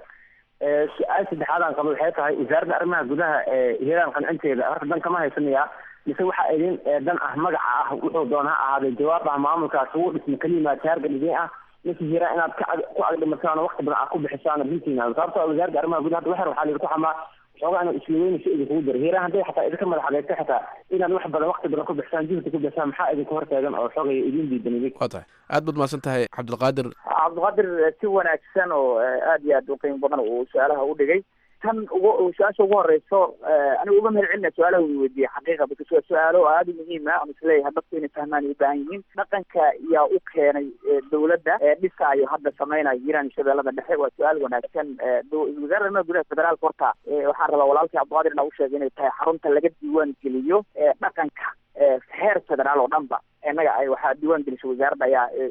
su-aal saddexaad aan qabo waxay tahay wasaaradda arrimaha gudaha ee hiiraan qancinteeda horta dan kama haysanayaa mise waxaa idin dan ah magaca ah wuxuu doon ha ahaaday jawaab ah maamulkaas ugu dhisma kelimaa taarga idin ah mise hiiraan inaad ka ku agdhimataan oo wakti badan aad ku bixisaan runtiina sababtoo wasaaradda arrimaha gudaha waxer waxaa laidinku xamaa xoogaa inaad isliweyniso idinkugu jiro hiiraan hadday xataa idinka madax adeysta xataa inaad wax badan wakti badan ku bixisaan juhdi ku bixisaan maxaa idinku hortaagan oo xoogaya idin diidan idin waa tahay aad baad mahadsan tahay cabdilqaadir cabdiqaadir si wanaagsan oo aad iyo aad u qiimo badan uu su-aalaha u dhigay tan ugu su-aasha ugu horeyso anigu uga mahad celina su-aalaha uu weydiiyey xaqiiqa because waa su-aalo aada u muhiim ah ama isleeyahay dadku inay fahmaan ay u baahan yihiin dhaqanka yaa u keenay dowladda dhisaayo hadda samaynayo hiiraan iyo shabeellada dhexe waa su-aal wanaagsan wasaaradda arrimaha gudaha federaalka horta waxaan rabaa walaalkii cabdiqaadir inaa u sheegay inay tahay xarunta laga diiwaan geliyo dhaqanka heer federaal oo dhan ba innaga ay waxaa diiwaan gelisay wasaaradda ayaa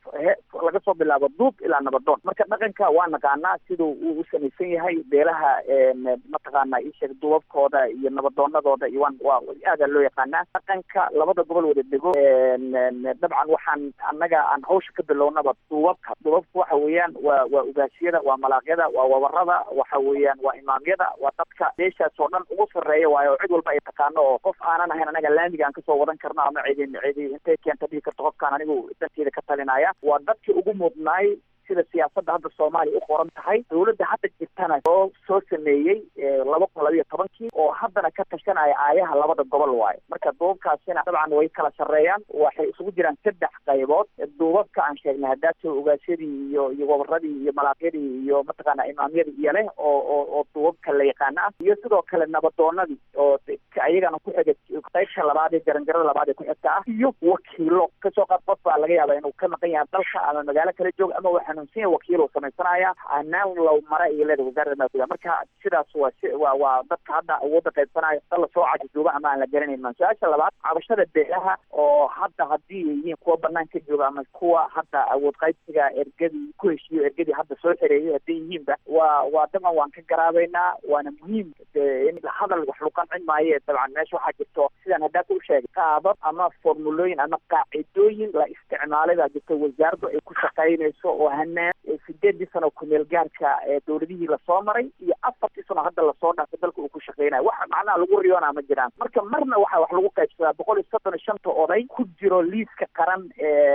laga soo bilaabo duub ilaa nabadoon marka dhaqanka waa naqaanaa siduu uu u samaysan yahay beelaha mataqaana isheeg duubabkooda iyo nabadoonadooda iyo waan waa aadaa loo yaqaanaa dhaqanka labada gobol wada dego dabcan waxaan annaga aan hawsha ka bilownaba duubabka duubabka waxa weeyaan waa waa ugaasiyada waa malaaqyada waa wabarada waxa weeyaan waa imaamyada waa dadka meeshaas oo dhan ugu sarreeya waayo cid walba ay taqaano oo qof aanan ahayn anaga laamiga aan kasoo wadan karno ama cidi cidi intay keenta dhihi karto qofkaan anigu danteeda ka talinaya waa dadkii ugu mudnaay sida siyaasadda hadda soomaaliya u qoran tahay dawladda hadda jirtana oo soo sameeyey laba kun labiyo tobankii oo haddana ka tashanaya aayaha labada gobol waayo marka duubabkaasina dabcan way kala sarreeyaan waxay isugu jiraan saddex qaybood duubabka aan sheegnay haddaata ogaasyadii iyo iyo wabaradii iyo malaaqyadii iyo mataqaana imaamyadii iyo leh oo oo oo duubabka la yaqaana ah iyo sidoo kale nabadoonadii oo ayagana ku xiga qaybta labaad ee jaranjarada labaad ee ku xigta ah iyo wakiilo kasoo qaad qof baa laga yaaba inuu ka maqan yahay dalka ama magaalo kala joog ama waxa xanuunsan wakiil uu samaysanaya hanaan low mara iyo leeda wasaaradda maaguda marka sidaas waa waa waa dadka hadda awoodda qaybsanaya dal lasoo cajiduuba ama aan la garanayn maan su-aasha labaad cabashada beelaha oo hadda haddii ay yihiin kuwa banaan ka jooga ama kuwa hadda awood qaybsiga ergadii ku heshiiyo ergadii hadda soo xereeyay hadday yihiinba waa waa daban waan ka garaabaynaa waana muhiim in hadal wax lagu qancin maayo dabcan meesha waxaa jirto sidaan haddaa ku sheegay qaabab ama formulooyin ama qaacidooyin la isticmaalay baa jirta wasaaraddu ay ku shaqaynayso oo hanaan sideedii sano kumeel gaarka dowladihii lasoo maray iyo afartii sano hadda lasoo dhaafay dalka uu ku shaqeynayo waxa macnaha lagu riyoonaa ma jiraan marka marna waxa wax lagu qaybsadaa boqol iyo soddon iyo shanta oday ku jiro liiska qaran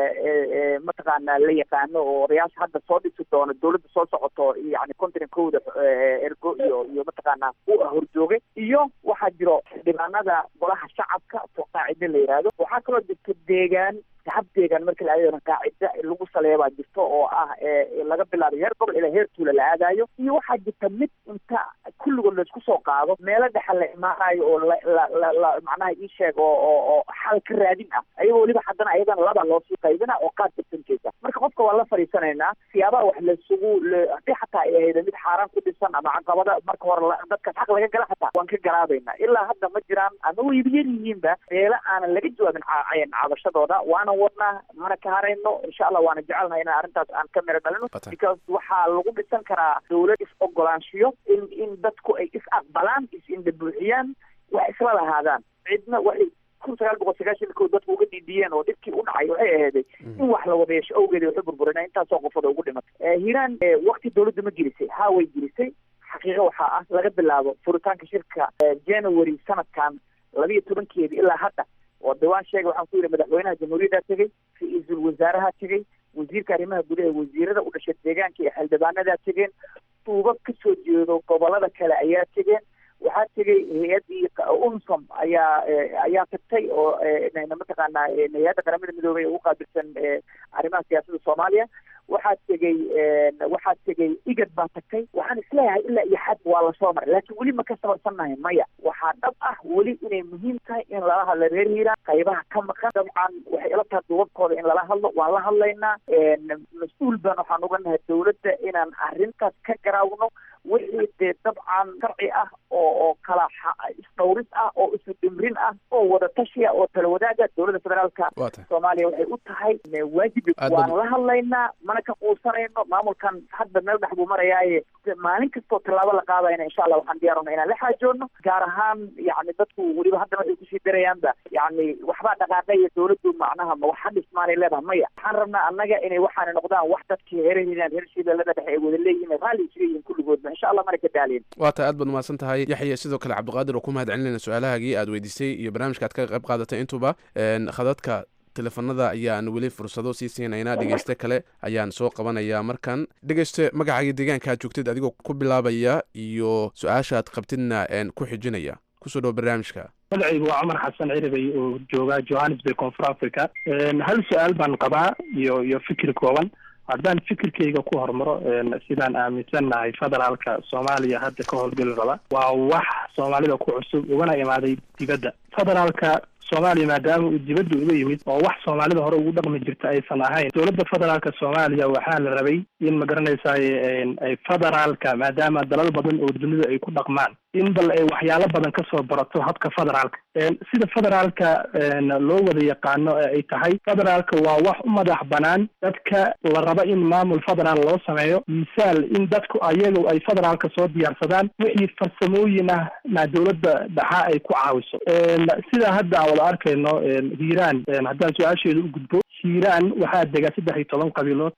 ee mataqaana la yaqaano oo odayaasha hadda soo dhisi doono dowladda soo socoto yani continenkooda ergo iyo iyo mataqaana u horjoogay iyo waxaa jiro dhibaanada golaha shacabka oo qaacide la yihahdo waxaa kaloo jirta deegaan shacab deegaan marka la aadayo qaacida lagu saleeya baa jirto oo ah laga bilaabay heer gobol ilaa heer tuula la aadayo iyo waxaa jirta mid inta kulligood laisku soo qaado meelo dhexa la imaanayo oo la la la macnaha ii sheeg oo oo oo xal ka raadin ah ayagoo weliba haddana ayadana laba loo sii qaybina oo qaad dirsankeesa marka qofka waa la fadhiisanaynaa siyaabaha wax laisugu haddii xataa ay ahayd mid xaaraan ku dhisan ama caqabada marka hore dadkaas xaq laga gala xataa waan ka garaabaynaa ilaa hadda ma jiraan ama wayba yar yihiinba meelo aanan laga jawaabin cabashadooda waana wadnaa mana ka harayno insha allah waana jecelnaha inaan arrintaas aan ka miro dhalino because waxaa lagu dhisan karaa dawlad is ogolaanshiyo in in dadku ay is aqbalaan is indhabuuxiyaan wax isla lahaadaan cidna waxay kun sagaal boqol sagaashan kood dadku uga dhiidiyeen oo dhibkii u dhacay waxay aheeday in wax la wada yeesho awgeeda waxu burburina intaasoo qofooda ugu dhimatay hiiraan wakti dawladda ma gelisay haa way gelisay xaqiiqo waxaa ah laga bilaabo furitaanka shirka january sanadkan labiyo tobankeedi ilaa hadda oo dawaan sheega waxaan ku yidhi madaxweynaha jamhuuriyaddaa tegey ra-iisul wasaaraha tegey wasiirka arrimaha gudaha wasiirada u dhashay deegaanka iyo xildhibaanadaa tegeen duubab ka soo jeedo gobolada kale ayaa tegeen waxaa tegey hay-addii unsom ayaa ayaa tagtay oo mataqaanaa hay-adda qaramada midoobay ee u qaabilsan arrimaha siyaasadda soomaaliya waxaa tegey waxaa tegey igad baa tagtay waxaan isleeyahay ilaa iyo xad waa lasoo maray laakiin weli ma ka sabarsannahay maya waxaa dhab ah weli inay muhiim tahay in lala hadlo reer hiiraan qaybaha ka maqan dabcan waxay ila tahay duubabkooda in lala hadlo waan la hadlaynaa mas-uul baan waxaan uga nahay dawladda inaan arrintaas ka garaawno wixii dee dabcan sharci ah oo oo kala isdhawris ah oo isu dhimrin ah oo wada tashiya oo tala wadaaga dowladda federaalka soomaaliya waxay u tahay waajib waan la hadlaynaa mana ka quusanayno maamulkan hadda meel dhex buu marayaaye maalin kastoo tallaabo la qaadayna insha allah waxaan diyaarona inaan la xaajoodno gaar ahaan yani dadku weliba haddana waxay kusii darayaanba yani waxbaa dhaqaaqaya dowladdu macnaha ma waxa dhismaanay leedahay maya waxaan rabnaa annaga inay waxaana noqdaan wax dadkii heeraheenaan reer shibeellada dhexe ay wada leeyihin raalli isuga yihiin kulligoodba insha allah mana ka daalin waa tahay aad baad umahadsan tahay yaxya sidoo kale cabdiqaadir oo ku mahad celinayna su-aalahaagii aad weydiisay iyo barnaamijka aad ka qayb qaadatay intuba khadadka teleefanada ayaan weli fursado sii siinaynaa dhegeyste kale ayaan soo qabanayaa markan dhegeyste magacaaga deegaanka aad joogtid adigoo ku bilaabaya iyo su-aasha aad qabtidna ku xijinaya kusoo dhawo barnaamijka magacaygu waa cumar xasan ciribay oo jooga johannesburg koonfur africa hal su-aal baan qabaa iyo iyo fikir kooban haddaan fikirkayga ku hormaro sidaan aaminsannahay federaalka soomaaliya hadda ka howlgeli raba waa wax soomaalida ku cusub ugana imaaday dibadda federaalka soomaaliya maadaama uu dibadda uga yimid oo wax soomaalida hore ugu dhaqmi jirta aysan ahayn dowladda federaalka soomaaliya waxaa la rabay in ma garanaysaay ay federaalka maadaama dalal badan oo dunida ay ku dhaqmaan in bal ay waxyaalo badan kasoo barato habka federaalka sida federaalka loo wada yaqaano ee ay tahay federaalka waa wax u madax banaan dadka la rabo in maamul federaal loo sameeyo misaal in dadku ayagu ay federaalka soo diyaarsadaan wixii farsamooyin ah na dowladda dhaxa ay ku caawiso sida hadda aan wada arkayno hiiraan haddaan su-aasheeda u gudbo hiiraan waxaa dega saddex iyo toban qabiilood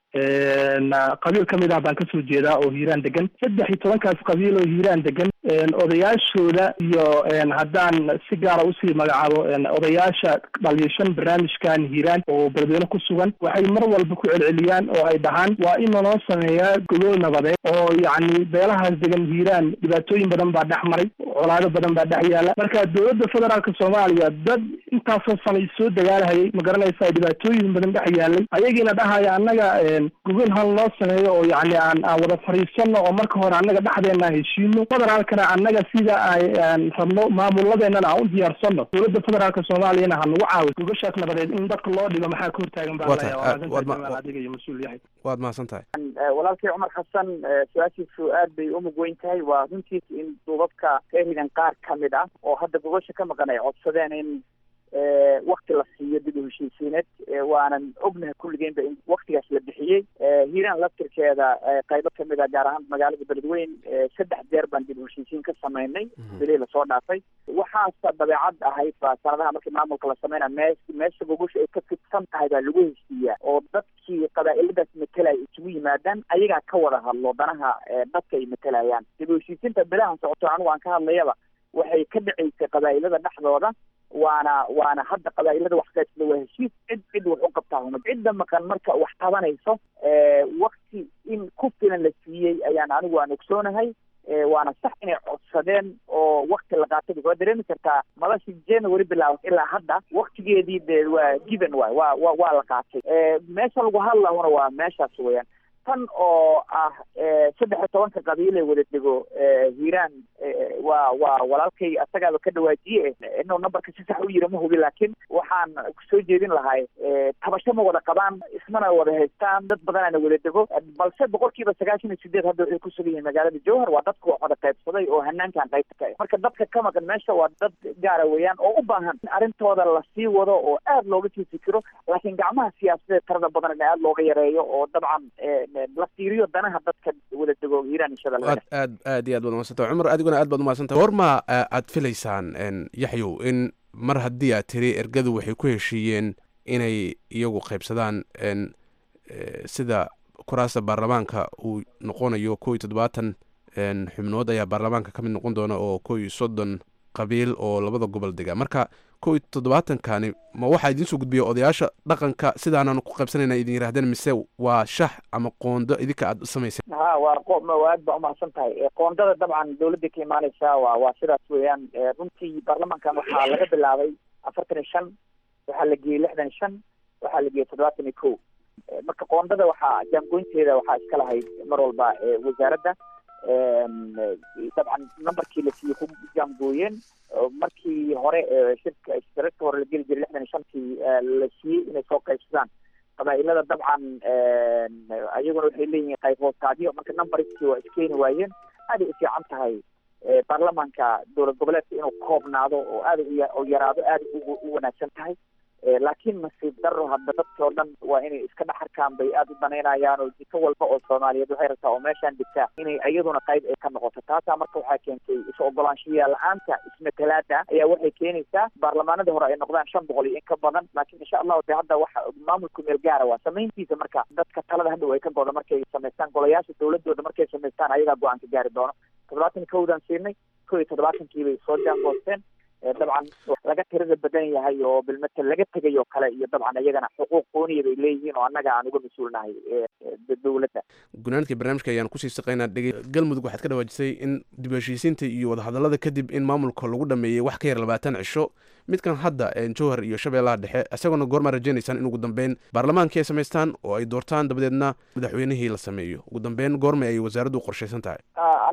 qabiil kamid ah baan kasoo jeedaa oo hiiraan degan saddex iyo tobankaas qabiil oo hiiraan degan odayaashooda iyo haddaan si gaara usii magacaabo odayaasha dhaliishan barnaamijkan hiiraan oo beledweyne ku sugan waxay mar walba ku celceliyaan oo ay dhahaan waa in lanoo sameeyaa gogol nabadeed oo yacni beelahaas degan hiiraan dhibaatooyin badan baa dhex maray colaado badan baa dhex yaala marka dowladda federaalka soomaaliya dad intaasoo sanay soo dagaalahayay ma garanaysa dhibaatooyin badan dhex yaalay ayagiina dhahaya annaga gogol hal loo sameeyo oo yacni aan aan wada fariisano oo marka hore annaga dhexdeena heshiino federaalkana annaga sida aan rabno maamuladeennana aan u diyaarsano dowladda federaalka soomaaliyana ha nagu caawiso gogashaas nabadeed in dadka loo dhigo maxaa ka hortaagan baa adiga iyo mas-uul yahay waad mahadsan tahay walaalkay cumar xasan su-aashiisu aad bay umug weyn tahay waa runtiis in duubabka reerigan qaar kamid ah oo hadda gogasha ka maqan ay codsadeen in wakti la siiyo dib u heshiisiineed waanan ognahay kulligeynba in waktigaas la bixiyey hiiraan laftirkeeda qaybo kamid a gaar ahaan magaalada beledweyn saddex jeer baan dib u heshiisiin ka samaynay bilii lasoo dhaafay waxaase dabeecad ahayd ba sanadaha markii maamulka la sameynaya mee meesha gogosha ay ka fidsan tahay baa lagu heshiiyaa oo dadkii qabaa-iladaas matelaya isugu yimaadaan ayagaa ka wada hadlo danaha dadka ay matelayaan dib u heshiisiinta bilahan socoto anigu aan ka hadlayaba waxay ka dhaceysay qabaa-ilada dhexdooda waana waana hadda qabaa-ilada wax qaybsada waa heshiis cid cid wax u qabtaa huma cidda maqan marka wax qabanayso wakti in ku filan la siiyey ayaan anigu aan ogsoonahay waana sax inay codsadeen oo wakti la qaatay waa dareemi kartaa madashii january bilaabat ilaa hadda waktigeedii de waa given waay waa wa waa la qaatay meesha lagu hadlahuna waa meeshaas weeyaan tan oo ah saddex iyo tobanka qabiil ee wada dego hiiraan waa waa walaalkay asagaaba ka dhawaajiye inuu numberka si sax u yiri ma hubi laakiin waxaan soo jeedin lahay tabasho ma wada qabaan ismana wada haystaan dad badanaana wada dego balse boqolkiiba sagaashan iyo sideed hadda waxay ku sugan yihiin magaalada jowhar waa dadka wax wada qaybsaday oo hanaankan qaybta ka marka dadka ka maqan meesha waa dad gaara weeyaan oo u baahan in arrintooda lasii wado oo aad looga sii fikiro laakiin gacmaha siyaasadeed tarada badan in aad looga yareeyo oo dabcan la fiiriyo danaha dadka wada dego hiiraan iyo shabeelle aad aad aad iyo aad baad umadsantah cumar adiguna aad baad umadsantah goorma aad filaysaan yaxyow in mar haddii aad tiri ergadu waxay ku heshiiyeen inay iyagu qaybsadaan sida kuraasta baarlamaanka uu noqonayo ko iyo toddobaatan xubnood ayaa baarlamaanka ka mid noqon doona oo ko iyo soddon qabiil oo labada gobol dega marka ko iyo toddobaatankani ma waxaa idiin soo gudbiya odayaasha dhaqanka sidaanan ku qaybsanayna idin yirahdeen mise waa shax ama qoondo idinka aad u samayseen ha waa aad baa umahadsan tahay qoondada dabcan dawladda ka imaaneysa waa waa sidaas weeyaan runtii baarlamankan waxaa laga bilaabay afartan iyo shan waxaa la geeyey lixdan iyo shan waxaa la geeyey toddobaatan iyo ko marka qoondada waxaa jaangoynteeda waxaa iska lahayd mar walba wasaaradda dabcan numberkii la siiyey ku jaangooyeen markii hore shirka shirarka hore la geli jiray lixdan iyo shantii la siiyey inay soo qaybsadaan qabaa-ilada dabcan ayaguna waxay leeyihiin qayb hoostaadyo marka numberkii waa iskeeni waayeen aaday u fiican tahay baarlamanka dowlad goboleedka inuu koobnaado oo aada u yaraado aada u wanaagsan tahay laakiin nasiib daro hadda dadkii oo dhan waa inay iska dhex arkaan bay aada u danaynayaan oo jiko walba oo soomaaliyeed waxay rabtaa oo meeshaan degtaa inay iyaduna qayb ay ka noqoto taasaa marka waxaa keentay is ogolaanshiya la-aanta ismatalaada ayaa waxay keenaysaa baarlamaanadii hore ay noqdaan shan boqol iyo in ka badan laakiin insha allahu de hadda waxa maamulku meel gaara waa samayntiisa marka dadka talada hadhow ay ka godo markay samaystaan golayaasha dowladooda markay samaystaan ayagaa go-aan ka gaari doono toddobaatan kowdaan siinay ko iyo toddobaatankii bay soo jaangoosteen dabcan laga tirada badan yahay oo bilmatel laga tegay oo kale iyo dabcan iyagana xuquuq qooniya bay leeyihiin oo annaga aan uga mas-uulnahay dowladda gunaanadkii barnaamijka ayaan kusii saqaynaa dhegey galmudug waxaad ka dhawaajisay in dib heshiisiinta iyo wadahadallada kadib in maamulka lagu dhameeyey wax ka yar labaatan cisho midkan hadda jowhar iyo shabeellaha dhexe isagoona goormaa rajeynaysaan in ugu dambeyn baarlamaankii ay samaystaan oo ay doortaan dabadeedna madaxweynihii la sameeyo ugu dambeyn goormay ay wasaaraddu qorshaysan tahay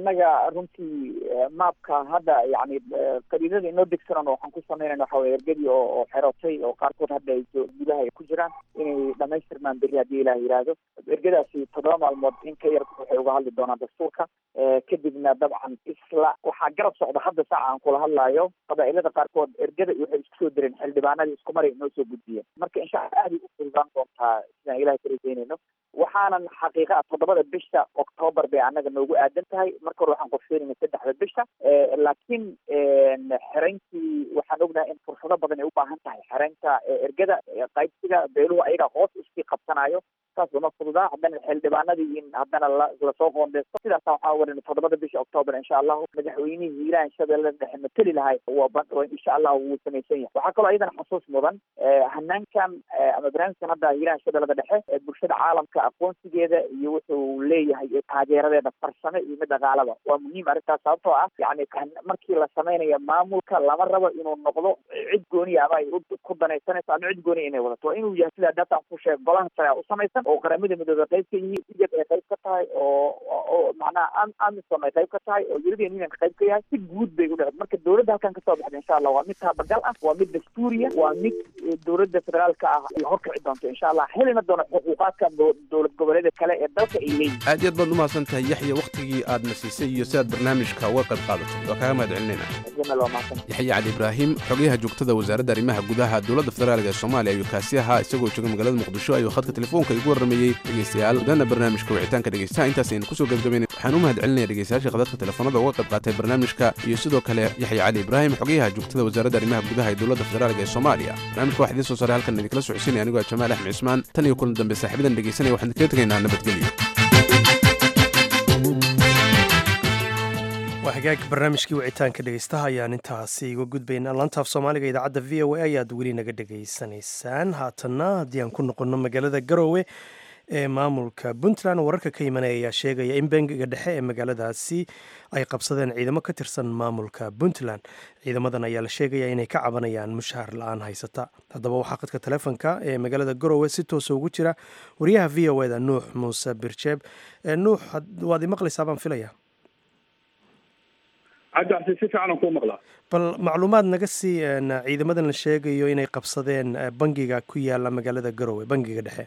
annaga runtii maabka hadda yani qariidada inoo degsanan waxaan ku samaynayna waxa weye ergadii oo oo xerotay oo qaarkood hadda ay gudaha ay ku jiraan inay dhamaystirmaan berri haddii ilaah yidhaahdo ergadaasi toddoba maalmood in ka yar waxay uga hadli doonaan dastuurka kadibna dabcan isla waxaa garab socda hadda saaca aan kula hadlaayo qabaa'ilada qaarkood ergada waxay isku soo direen xildhibaanadii isku maray inoo soo gudbiyeen marka insha allah aad ay u fududaan doontaa sidaan ilahay ka rajaynayno waxaanan xaqiiqa ah toddobada bisha octoobar bay annaga noogu aadan tahay marka hore waxaan qorsheynayna saddexda bisha laakiin xerayntii waxaan ognahay in fursado badan ay u baahan tahay xeraynta ergada qaybsiga beeluhu ayaga hoos iskii qabsanayo saas lama fududaa haddana xildhibaanadii in haddana lasoo qoondeysto sidaasa waxaa waran toddobada bisha octoobar insha allahu madaxweynihii hiiraan shabeellada dhexe mateli lahay waa insha allahu wuu samaysan yahay waxaa kaloo iyadana xusuus mudan hanaankan ama barnaamijkan hadda hiiraan shabeellada dhexe bulshada caalamka aqoonsigeeda iyo wuxuu leeyahay taageeradeeda farsame iyo mid dhaqaalaba waa muhiim arrintaas sababtoo ah yani markii la samaynayo maamulka lama rabo inuu noqdo cid gooniya ama ay ku danaysanayso ama cid gooniya inay wadato waa inuu yahay sida data ku sheeg golaha sare u samaysan oo qaramada midooda qayb ka yihiin ijab ay qayb ka tahay oo oo macnaha amisom ay qayb ka tahay oo european union qayb ka yahay si guud bay u dhacday marka dowladda halkan kasoo baxda insha allah waa mid taabagal ah waa mid dastuuriya waa mid dowladda federaalka ah ay horkici doonto insha allah helina doono xuquuqaadka dowlad goboleeda kale ee dalka ay leeyihin aad iyo aad baad umahadsan tahay yaxya wakhtigii aadna siisay iyo si aad barnaamijka uga qayb qaadatay waa kaaga mahad celinayna yaxya cali ibraahim xogayaha joogtada wasaaradda arrimaha gudaha dowladda federaalk ee soomaaliya ayuu kaasi ahaa isagoo jooga magaalada muqdisho ayuu khadka telefoonka igu warramayey dhegeystayaal dana barnaamijka wicitaanka dhegeystaha intaas aynu kusoo gebgabaynay waxaan u mahad celinaya dhegeystayaasha khadadka telefoonada uga qayb qaatay barnaamijka iyo sidoo kale yaxya cali ibraahim xogayaha joogtada wasaaradda arrimaha gudaha ee dowladda federaalk ee soomaaliya barnaamijka waxaa idiin soo saaray halkan idinkala socodsiinaya anigoo jamaal axmed cismaan tan iyo kulan dambe saaxiibadan dhegeysanaya waxaan idinkaga tegaynaa nabadgelyo waa hagaag barnaamijkii wicitaanka dhegeystaha ayaan intaasi iga gudbaynaa lantaaf soomaaliga idaacadda v o a ayaad weli naga dhegaysanaysaan haatanna haddii aan ku noqonno magaalada garoowe ee maamulka puntland wararka ka imanaya ayaa sheegaya in bangiga dhexe ee magaaladaasi ay qabsadeen ciidamo ka tirsan maamulka puntland ciidamadan ayaa la sheegaya inay ka cabanayaan mushaar la-aan haysata haddaba waxaa qadka taleefonka ee magaalada garoowe si toosa ugu jira wariyaha v o eda nuux muuse birjeeb nuux waad imaqlaysaa baan filaya cabdicasi si fiican aan kuu maqlaa bal macluumaad naga sii ciidamadan la sheegayo inay qabsadeen bangiga ku yaala magaalada garoowe bangiga dhexe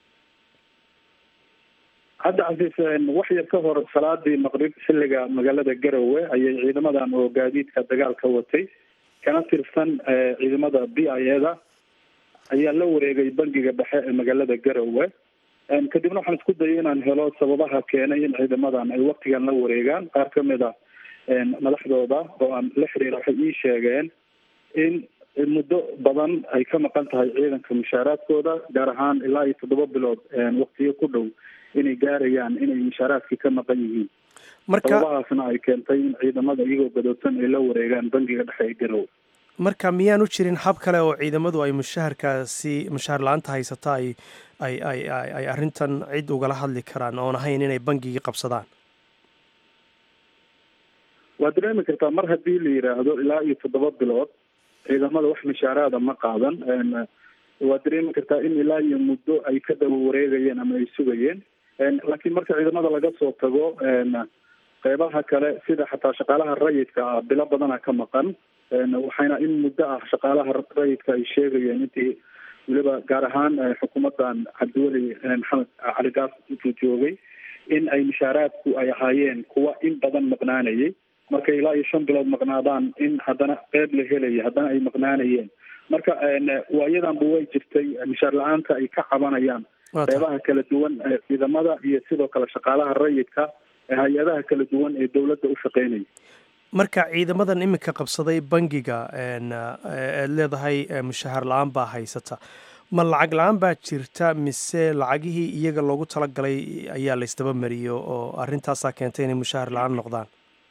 hadda casiis wax yar ka hor salaadii maqrib xilliga magaalada garowe ayay ciidamadan oo gaadiidka dagaal ka watay kana tirsan ciidamada b i eda ayaa la wareegay bangiga dhexe ee magaalada garowe kadibna waxaan isku dayay inaan helo sababaha keenay in ciidamadan ay waktigan la wareegaan qaar kamid a madaxdooda oo aan la xiriira waxay ii sheegeen in muddo badan ay ka maqan tahay ciidanka mushaaraadkooda gaar ahaan ilaa iyo toddoba bilood waktiyo ku dhow inay gaarayaan inay mushaaraadkii ka maqan yihiin sababahaasna ay keentay in ciidamada iyagoo gadoodsan ay la wareegaan bangiga dhexe ee garowe marka miyaan u jirin hab kale oo ciidamadu ay mushaharkaasi mushaar la-aanta haysata ay ay ay ay arrintan cid ugala hadli karaan oon ahayn inay bangigii qabsadaan waad dareemi kartaa mar haddii la yidhaahdo ilaa iyo toddoba bilood ciidamada wax mushaaraada ma qaadan waad dareemi kartaa in ilaa iyo muddo ay ka daba wareegayeen ama ay sugayeen laakiin marka ciidamada laga soo tago qeybaha kale sida xataa shaqaalaha rayidka ah bilo badana ka maqan waxayna in muddo ah shaqaalaha rayidka ay sheegayeen intii weliba gaar ahaan xukuumadan cabdiweli maxamed cali gaas intuu joogay in ay mushaaraadku ay ahaayeen kuwa in badan maqnaanayay markay ilaa iyo shan bilood maqnaadaan in haddana qeyb la helaya haddana ay maqnaanayeen marka waayadanba way jirtay mushaar la-aanta ay ka cabanayaan qeybaha kala duwan ee ciidamada iyo sidoo kale shaqaalaha rayidka ee hay-adaha kala duwan ee dowladda u shaqeynaya marka ciidamadan iminka qabsaday bangiga eed leedahay mushaahar la-aan baa haysata ma lacag la-aan baa jirta mise lacagihii iyaga loogu talagalay ayaa la ysdaba mariyo oo arrintaasaa keentay inay mushaahar la-aan noqdaan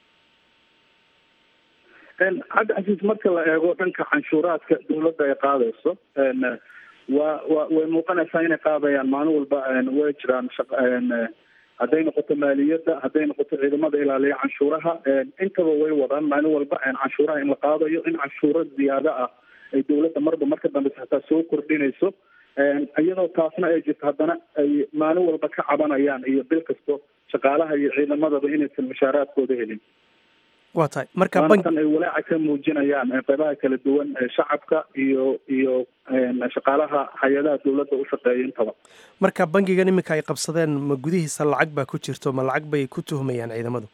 cabdi casiis marka la eego dhanka canshuuraadka dowladda ay qaadayso waa wa way muuqanaysaa inay qaadayaan maalin walba way jiraan hadday noqoto maaliyadda hadday noqoto ciidamada ilaaliya canshuuraha intaba way wadaan maalin walba canshuuraha in la qaadayo in canshuuro ziyaado ah ay dowladda marba marka dambeysa hataa soo kordhinayso iyadoo taasna ay jirto haddana ay maalin walba ka cabanayaan iyo bil kasto shaqaalaha iyo ciidamadaba inaysan mushaaraadkooda helin waa tahay marka waana tan ay walaaca ka muujinayaan qeybaha kala duwan ee shacabka iyo iyo shaqaalaha hay-adaha dowladda u shaqeeya intaba marka bangigan iminka ay qabsadeen ma gudihiisa lacag baa ku jirto ma lacag bay ku tuhmayaan ciidamadu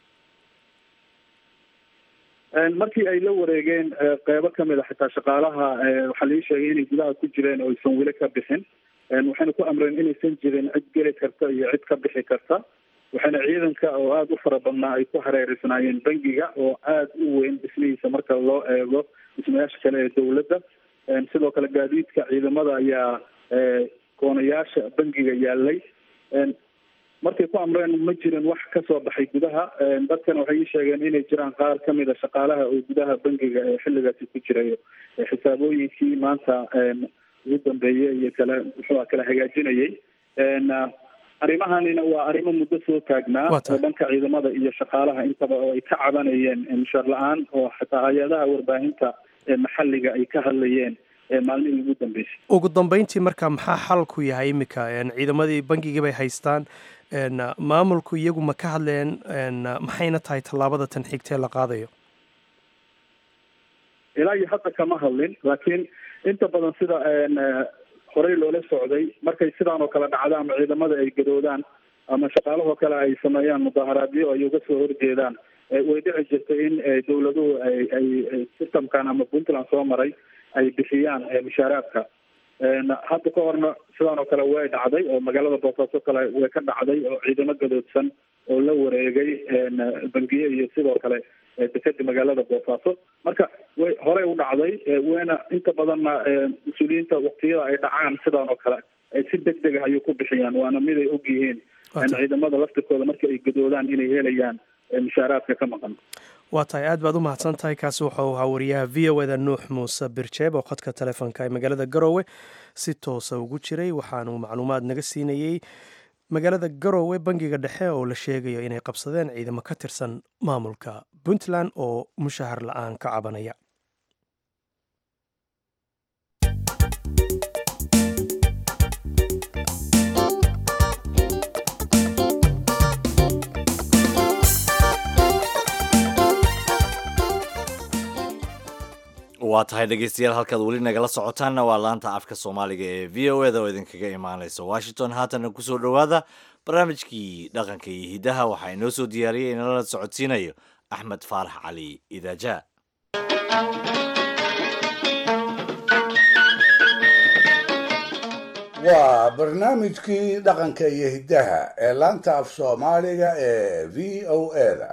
markii ay la wareegeen qeybo kamid a xitaa shaqaalaha waxaa lii sheegay inay gudaha ku jireen oo aysan weli ka bixin waxayna ku amreen inaysan jirin cid geli karta iyo cid ka bixi karta waxaana ciidanka oo aada u fara badnaa ay ku hareereysnaayeen bangiga oo aada u weyn dhismihiisa marka loo eego dhismayaasha kale ee dowladda sidoo kale gaadiidka ciidamada ayaa koonayaasha bangiga yaalay markay ku amreen ma jirin wax ka soo baxay gudaha dadkana waxay ii sheegeen inay jiraan qaar kamid a shaqaalaha oo gudaha bangiga ee xilligaasi ku jirayo xisaabooyinkii maanta ugu dambeeyey iyo kale muxuua kala hagaajinayay arrimahanina waa arrimo muddo soo taagnaa oo dhanka ciidamada iyo shaqaalaha intaba oo ay ka cabanayeen mushaar la-aan oo xataa hay-adaha warbaahinta ee maxalliga ay ka hadlayeen maalmihii ugu dambeysay ugu dambeyntii marka maxaa xalku yahay iminka ciidamadii bangigii bay haystaan maamulku iyagu ma ka hadleen maxayna tahay tallaabada tan xigtee la qaadayo ilaa iyo hadda kama hadlin laakiin inta badan sida horey loola socday markay sidaan oo kale dhacdo ama ciidamada ay gadoodaan ama shaqaalahoo kale ay sameeyaan mudaharaadyo ay uga soo horjeedaan way dhici jirtay in dowladuhu ay ay systemkan ama puntland soo maray ay bixiyaan mushaaraadka hadda ka horna sidaan oo kale way dhacday oo magaalada boosaaso kale way ka dhacday oo ciidamo gadoodsan oo la wareegay bangiye iyo sidoo kale dekeda magaalada boosaaso marka way horey u dhacday wayna inta badanna mas-uuliyiinta waktiyada ay dhacaan sidaan oo kale si deg deg ah ayay ku bixiyaan waana mid ay og yihiin ciidamada laftirkooda marka ay gadoodaan inay helayaan mushaaraadka ka maqan waa tahay aad baad u mahadsan tahay kaasi wuxuu ahaa wariyaha v o eda nuux muuse birjeeb oo khadka telefoonka ee magaalada garowe si toosa ugu jiray waxaanu macluumaad naga siinayey magaalada garowe bangiga dhexe oo la sheegayo inay qabsadeen ciidamo ka tirsan maamulka puntland oo mushahar la-aan ka cabanaya waa tahay dhegeystayaal halkaad weli nagala socotaanna waa laanta afka soomaaliga ee v o eda oo idinkaga imaaneysa washington haatana kusoo dhowaada barnaamijkii dhaqanka iyo hiddaha waxaa inoo soo diyaariyay inala socodsiinayo axmed faarax cali idaaja waa barnaamijkii dhaqanka iyo hiddaha ee laanta af soomaaliga ee v o eda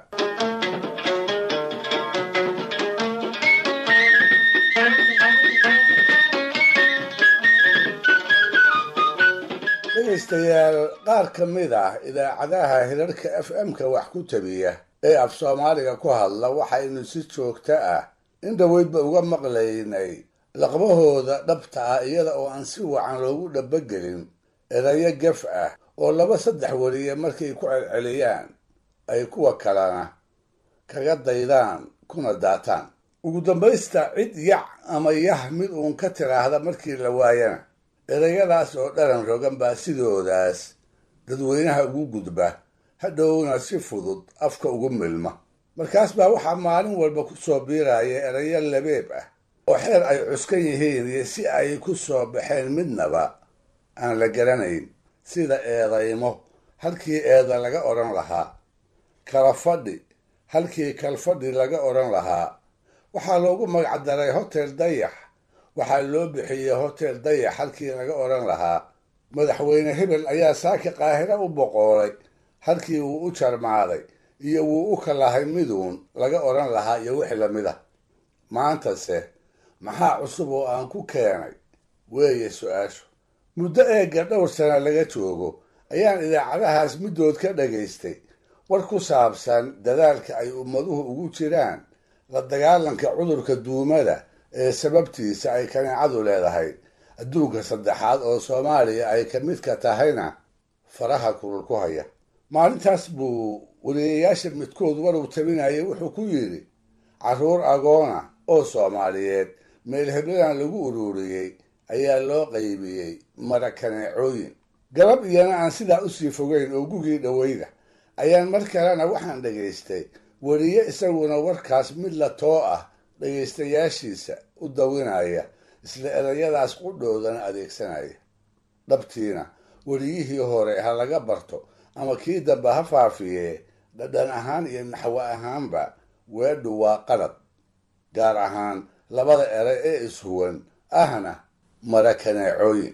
dhegaystayaal qaar ka mid ah idaacadaha hirarka f m-ka wax ku tabiya ee af soomaaliga ku hadla waxaynu si joogto ah in dhoweydba uga maqlaynay laqbahooda dhabta ah iyada oo aan si wacan loogu dhabagelin erayo gef ah oo laba saddex weliye markay ku celceliyaan ay kuwa kalena kaga daydaan kuna daataan ugu dambaysta cid yac ama yah mid uun ka tiraahda markii la waayana erayadaas oo dharan rogan baa sidoodaas dadweynaha ugu gudba hadhowna si fudud afka ugu milma markaas baa waxaa maalin walba ku soo biiraya erayo labeeb ah oo xeer ay cuskan yihiin iyo si ay ku soo baxeen midnaba aan la garanayn sida eedaymo halkii eeda laga odhan lahaa kala fadhi halkii kalfadhi laga odhan lahaa waxaa loogu magacdaray hotel dayax waxaa loo bixiyey hotel dayax halkii laga odhan lahaa madaxweyne hebel ayaa saaki qaahiro u boqoolay halkii wuu u jarmaaday iyo wuu u kalahay miduun laga odhan lahaa iyo wixii lamid ah maantase maxaa cusub oo aan ku keenay weeye su-aashu muddo eegga dhowr sana laga joogo ayaan idaacadahaas middood ka dhagaystay war ku saabsan dadaalka ay ummaduhu ugu jiraan la dagaalanka cudurka duumada ee sababtiisa ay kaneecadu leedahay adduunka saddexaad oo soomaaliya ay ka midka tahayna faraha kulul ku haya maalintaas buu weliyayaasha midkood waruu tabinayay wuxuu ku yidhi carruur agoona oo soomaaliyeed meel hebladan lagu ururiyey ayaa loo qaybiyey mara kaneecooyin galab iyana aan sidaa usii fogeyn oo gugii dhoweyda ayaan mar kalena waxaan dhegaystay weliye isaguna warkaas mid la too ah dhegaystayaashiisa u dawinaya isla erayadaas qudhoodana adeegsanaya dhabtiina weliyihii hore ha laga barto ama kii dambe ha faafiyee dhadhan ahaan iyo naxwo ahaanba weedhu waa qalad gaar ahaan labada eray ee ishuwan ahna mara kaneecooyin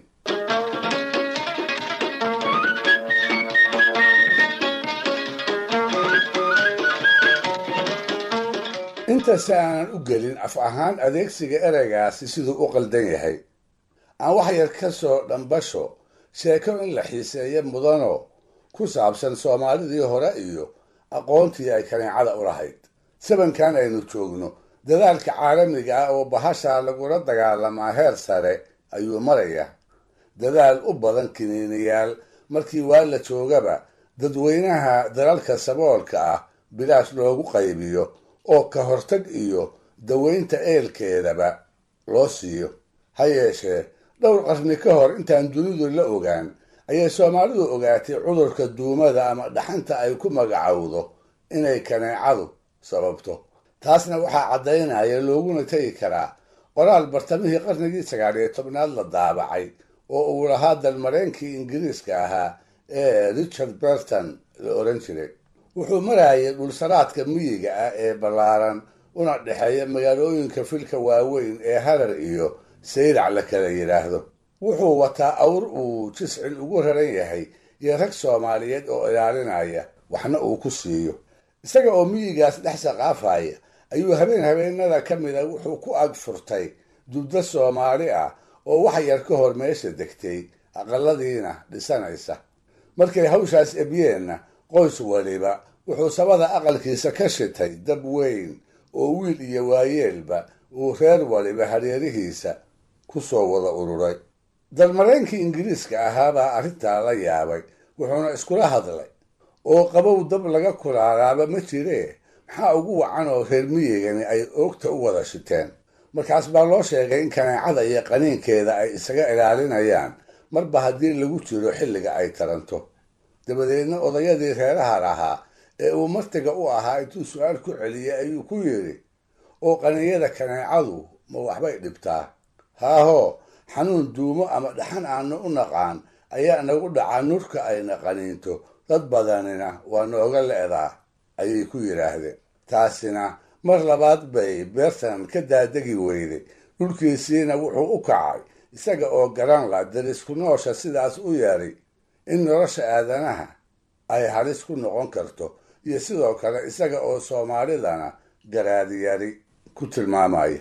intase aanan u gelin af ahaan adeegsiga ereygaasi siduu u qaldan yahay aan wax yar ka soo dhambasho sheeko in la xiiseeyo mudano ku saabsan soomaalidii hore iyo aqoontii ay kaneecada u lahayd sabankan aynu joogno dadaalka caalamiga ah oo bahasha lagula dagaalamaa heer sare ayuu maraya dadaal u badan kiniiniyaal markii waa la joogaba dadweynaha dalalka saboolka ah bilaash loogu qaybiyo oo ka hortag iyo daweynta eelkeedaba loo siiyo ha yeeshee dhowr qarni ka hor intaan dunidu la ogaan ayay soomaalidu ogaatay cudurka duumada ama dhaxanta ay ku magacowdo inay kaneecadu sababto taasna waxaa caddaynaya looguna tegi karaa qoraal bartamihii qarnigii sagaal iyo tobnaad la daabacay oo uu lahaa dalmareenkii ingiriiska ahaa ee richard berton la oran jiray wuxuu marayay dhulsaraadka miyiga ah ee ballaaran una dhexeeya magaalooyinka filka waaweyn ee harar iyo sayrac la kala yidhaahdo wuxuu wataa awr uu jiscil ugu raran yahay iyo rag soomaaliyeed oo ilaalinaya waxna uu ku siiyo isaga oo miyigaas dhex saqaafaya ayuu habeen habeenada ka mida wuxuu ku ag furtay dubdo soomaali ah oo wax yar ka hor meesha degtay aqaladiina dhisanaysa markay hawshaas ebyeenna qoys waliba wuxuu sabada aqalkiisa ka shitay dab weyn oo wiil iyo waayeelba uu reer waliba hareerihiisa ku soo wada ururay dalmareenkii ingiriiska ahaabaa arrintaa la yaabay wuxuuna iskula hadlay oo qabow dab laga kulaalaaba ma jiree maxaa ugu wacan oo reer miyigani ay oogta u wada shiteen markaas baa loo sheegay in kaneecada iyo qaniinkeeda ay isaga ilaalinayaan marba haddii lagu jiro xilliga ay taranto dabadeedna odayadii reeraha lahaa ee uu martiga u ahaa intuu su-aal ku celiyey ayuu ku yidhi oo qaniinyada kaneecadu ma waxbay dhibtaa haahoo xanuun duumo ama dhaxan aanu u naqaan ayaa nagu dhacaa nurka ayna qaniinto dad badanina waa nooga le'daa ayay ku yidhaahdeen taasina mar labaad bay beertan ka daadegi weyday dhulkiisiina wuxuu u kacay isaga oo garan la darisku noosha sidaas u yeeray in nolosha aadanaha ay halis ku noqon karto iyo sidoo kale isaga oo soomaalidana garaadiyari ku tilmaamaya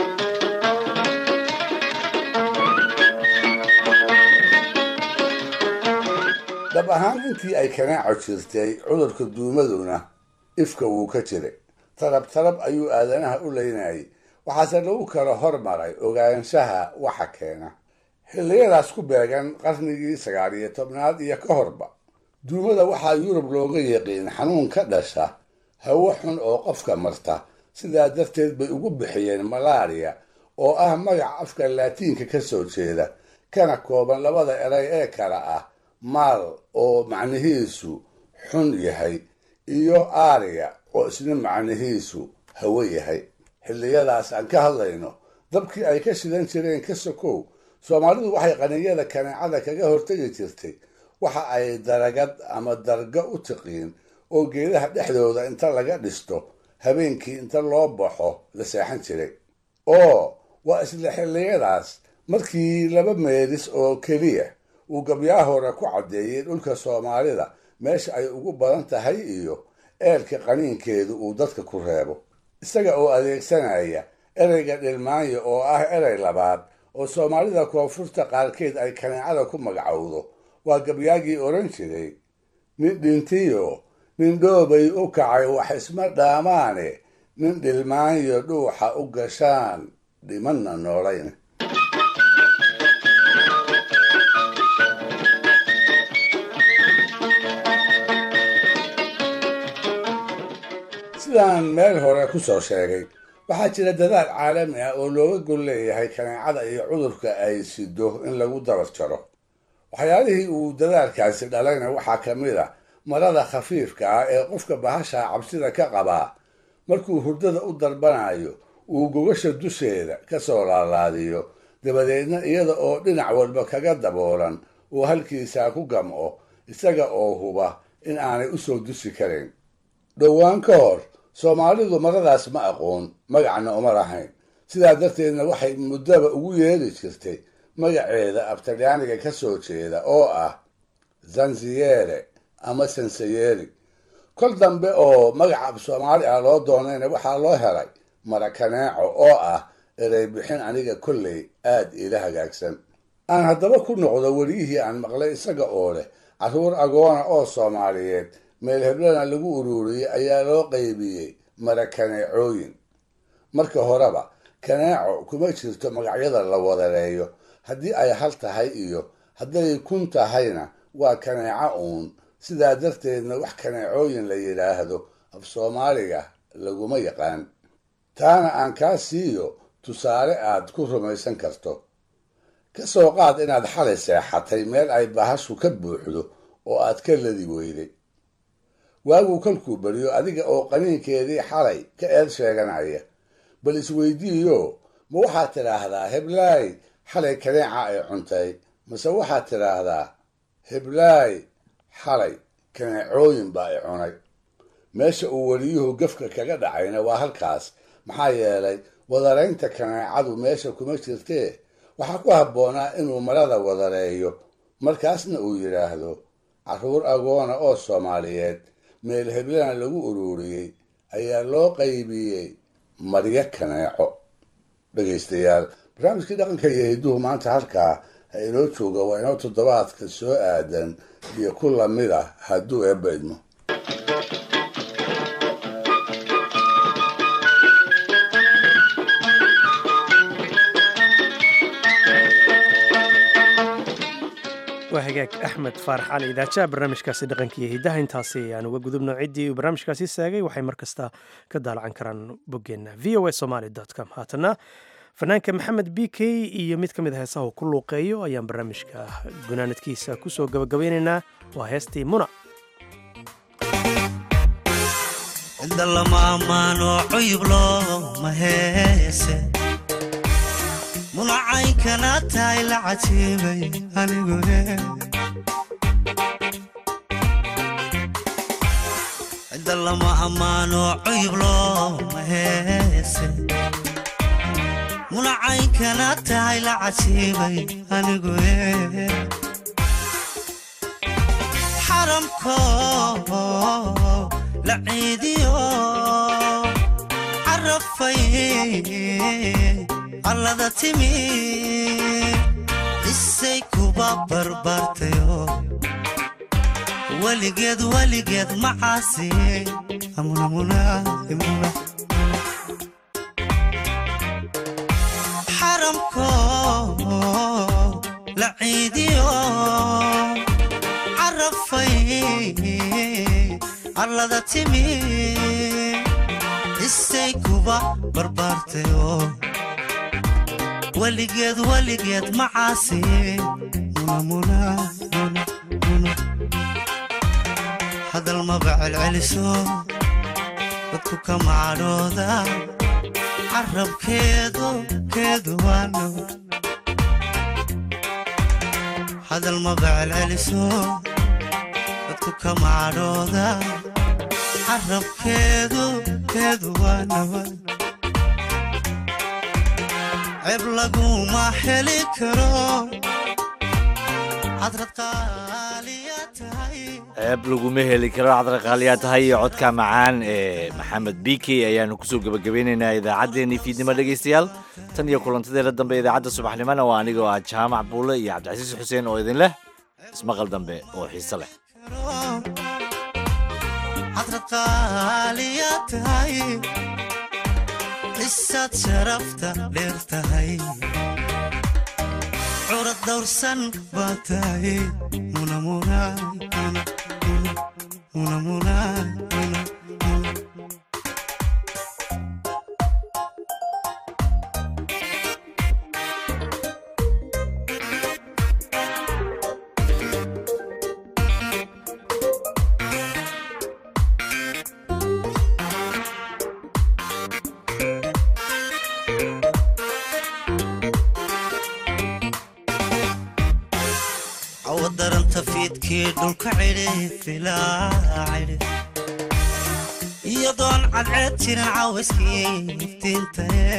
dhab ahaan intii ay kanaaco jirtay cudurka duumaduna ifka wuu ka jiray tarab tarab ayuu aadanaha u leynayay waxaase lagu kala hormaray ogaanshaha waxa keena xilliyadaas ku beegan qarnigii sagaal iyo tobnaad iyo ka horba duumada waxaa yurub looga yaqiin xanuun ka dhasha hawo xun oo qofka marta sidaa darteed bay ugu bixiyeen malaariya oo ah magac afka laatiinka ka soo jeeda kana kooban labada eray ee kale ah maal oo macnihiisu xun yahay iyo aariya oo isna macnihiisu hawo yahay xilliyadaas aan ka hadlayno dabkii ay ka shidan jireen ka sokow soomaalidu waxay qaninyada kaneecada kaga hortegi jirtay waxa ay daragad ama darga u tiqiin oo geedaha dhexdooda inta laga dhisto habeenkii inta loo baxo la seexan jiray oo waa isla xilliyadaas markii laba meelis oo keliya uu gabyaa hore ku caddeeyey dhulka soomaalida meesha ay ugu badan tahay iyo eelka qaniinkeedu uu dadka ku reebo isaga oo adeegsanaya ereyga dhilmaanya oo ah erey labaad oo soomaalida koonfurta qaarkeed ay kaneecada ku magacowdo waa gabyaagii odhan jiray nin dhintiyo nin dhoobay u kacay wax isma dhaamaane nin dhilmaanyo dhuuxa u gashaan dhimanna noolayn sidaan meel hore ku soo sheegay waxaa jira dadaal caalami ah oo looga gol leeyahay kaneecada iyo cudurka ay sido in lagu dabar jaro waxyaalihii uu dadaalkaasi dhalayna waxaa ka mid ah marada khafiifka ah ee qofka bahashaa cabsida ka qabaa markuu hurdada u darbanayo uu gogasha dusheeda ka soo laalaadiyo dabadeedna iyada oo dhinac walba kaga daboolan uu halkiisaa ku gamco isaga oo huba in aanay u soo dusi karin dhowaan ka hor soomaalidu maradaas ma aqoon magacna uma lahayn sidaa darteedna waxay muddaba ugu yeeri jirtay magaceeda abtalyaaniga ka soo jeeda oo ah zanziyere ama sansayeri kol dambe oo magaca af soomaali ah loo doonayna waxaa loo helay marakaneeco oo ah erey bixin aniga kolley aad iila hagaagsan aan haddaba ku noqdo weliyihii aan maqlay isaga oo leh carruur agoona oo soomaaliyeed meel heblana lagu ururiyey ayaa loo qaybiyey marakaneecooyin marka horeba kaneeco kuma jirto magacyada la wadareeyo haddii ay hal tahay iyo hadday kun tahayna waa kaneeco uun sidaa darteedna wax kaneecooyin la yidhaahdo af soomaaliga laguma yaqaan taana aan kaa siiyo tusaale aad ku rumaysan karto ka soo qaad inaad xalay seexatay meel ay bahashu ka buuxdo oo aad ka ladi weyday waaguu kolkuu beriyo adiga oo qaniinkeedii xalay ka eed sheeganaya bal isweydiiyo ma waxaad tidhaahdaa heblaay xalay kaneeca ay cuntay mase waxaad tidhaahdaa heblaay xalay kaneecooyin baa i cunay meesha uu weliyuhu gefka kaga dhacayna waa halkaas maxaa yeelay wadaraynta kaneecadu meesha kuma jirtee waxaa ku habboonaa inuu marada wadareeyo markaasna uu yidhaahdo carruur agoona oo soomaaliyeed meel heblana lagu ururiyey ayaa loo qaybiyey maryo kaneeco dhegaystayaal barnaamijkii dhaqanka iyo hidduhu maanta halkaa ha inoo jooga waa inoo toddobaadka soo aadan iyo ku lamid ah hadduu eebba idmo waa hagaag axmed faarax cali idaajaha barnaamijkaasi dhaqanka iyo hiddaha intaasi ayaan uga gudubno ciddii uu barnaamijkaasi saagay waxay mar kasta ka daalacan karaan boggeenna v o a somaly com haatana fanaanka maxamed b k iyo mid ka mid a heesaha uu ku luuqeeyo ayaan barnaamijka gunaanadkiisa kusoo gabagabeynaynaa waa heestii muna cidda lama ammaano cuyub looma heese munacaynkana tahay la cajiibay anigu cidda lama ammaano cuyub looma heese munacaynkana tahay la cajiibay anigu xaramko la ciidiyo carafay allada timi isay kuba barbaartayo weligeed weligeed macaasi xaramko la ciidiyo carafay allada timi isay kuba barbaartayo weligeed weligeed macaasi hadal maba celceliso dadku ka macadhooda carabkeedu keedu waano hadal maba celceliso dadku ka macadhooda carabkeedu keedu waanawa ceeb laguma heli karo cadrad qaaliya tahay ceeb laguma heli karo cadraqaaliyaa tahay iyo codka macaan ee maxamed b k ayaanu kusoo gebagabeynaynaa idaacaddeenii fiidnimo dhegaystayaal tan iyo kulantadeena dambe idaacadda subaxnimona waa anigoo ah jaamac buule iyo cabdicasiis xuseen oo idin leh ismaqal dambe oo xiise leh cadrad qaaliya tahay isaad sharafta dheer tahay curad dawrsan baa tahay fiidkii dhulka cidhifilaa cidhif iyadoon cadceed jirin cawayskii iftiintae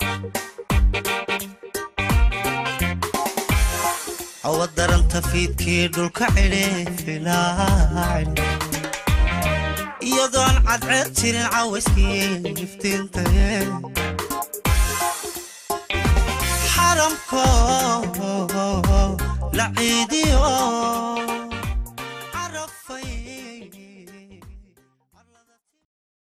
awa daranta fiidkii dhulka cidhifilaa cidhif iyadoon cadceed jirin cawayskii iftiintae xaramko la ciidiyo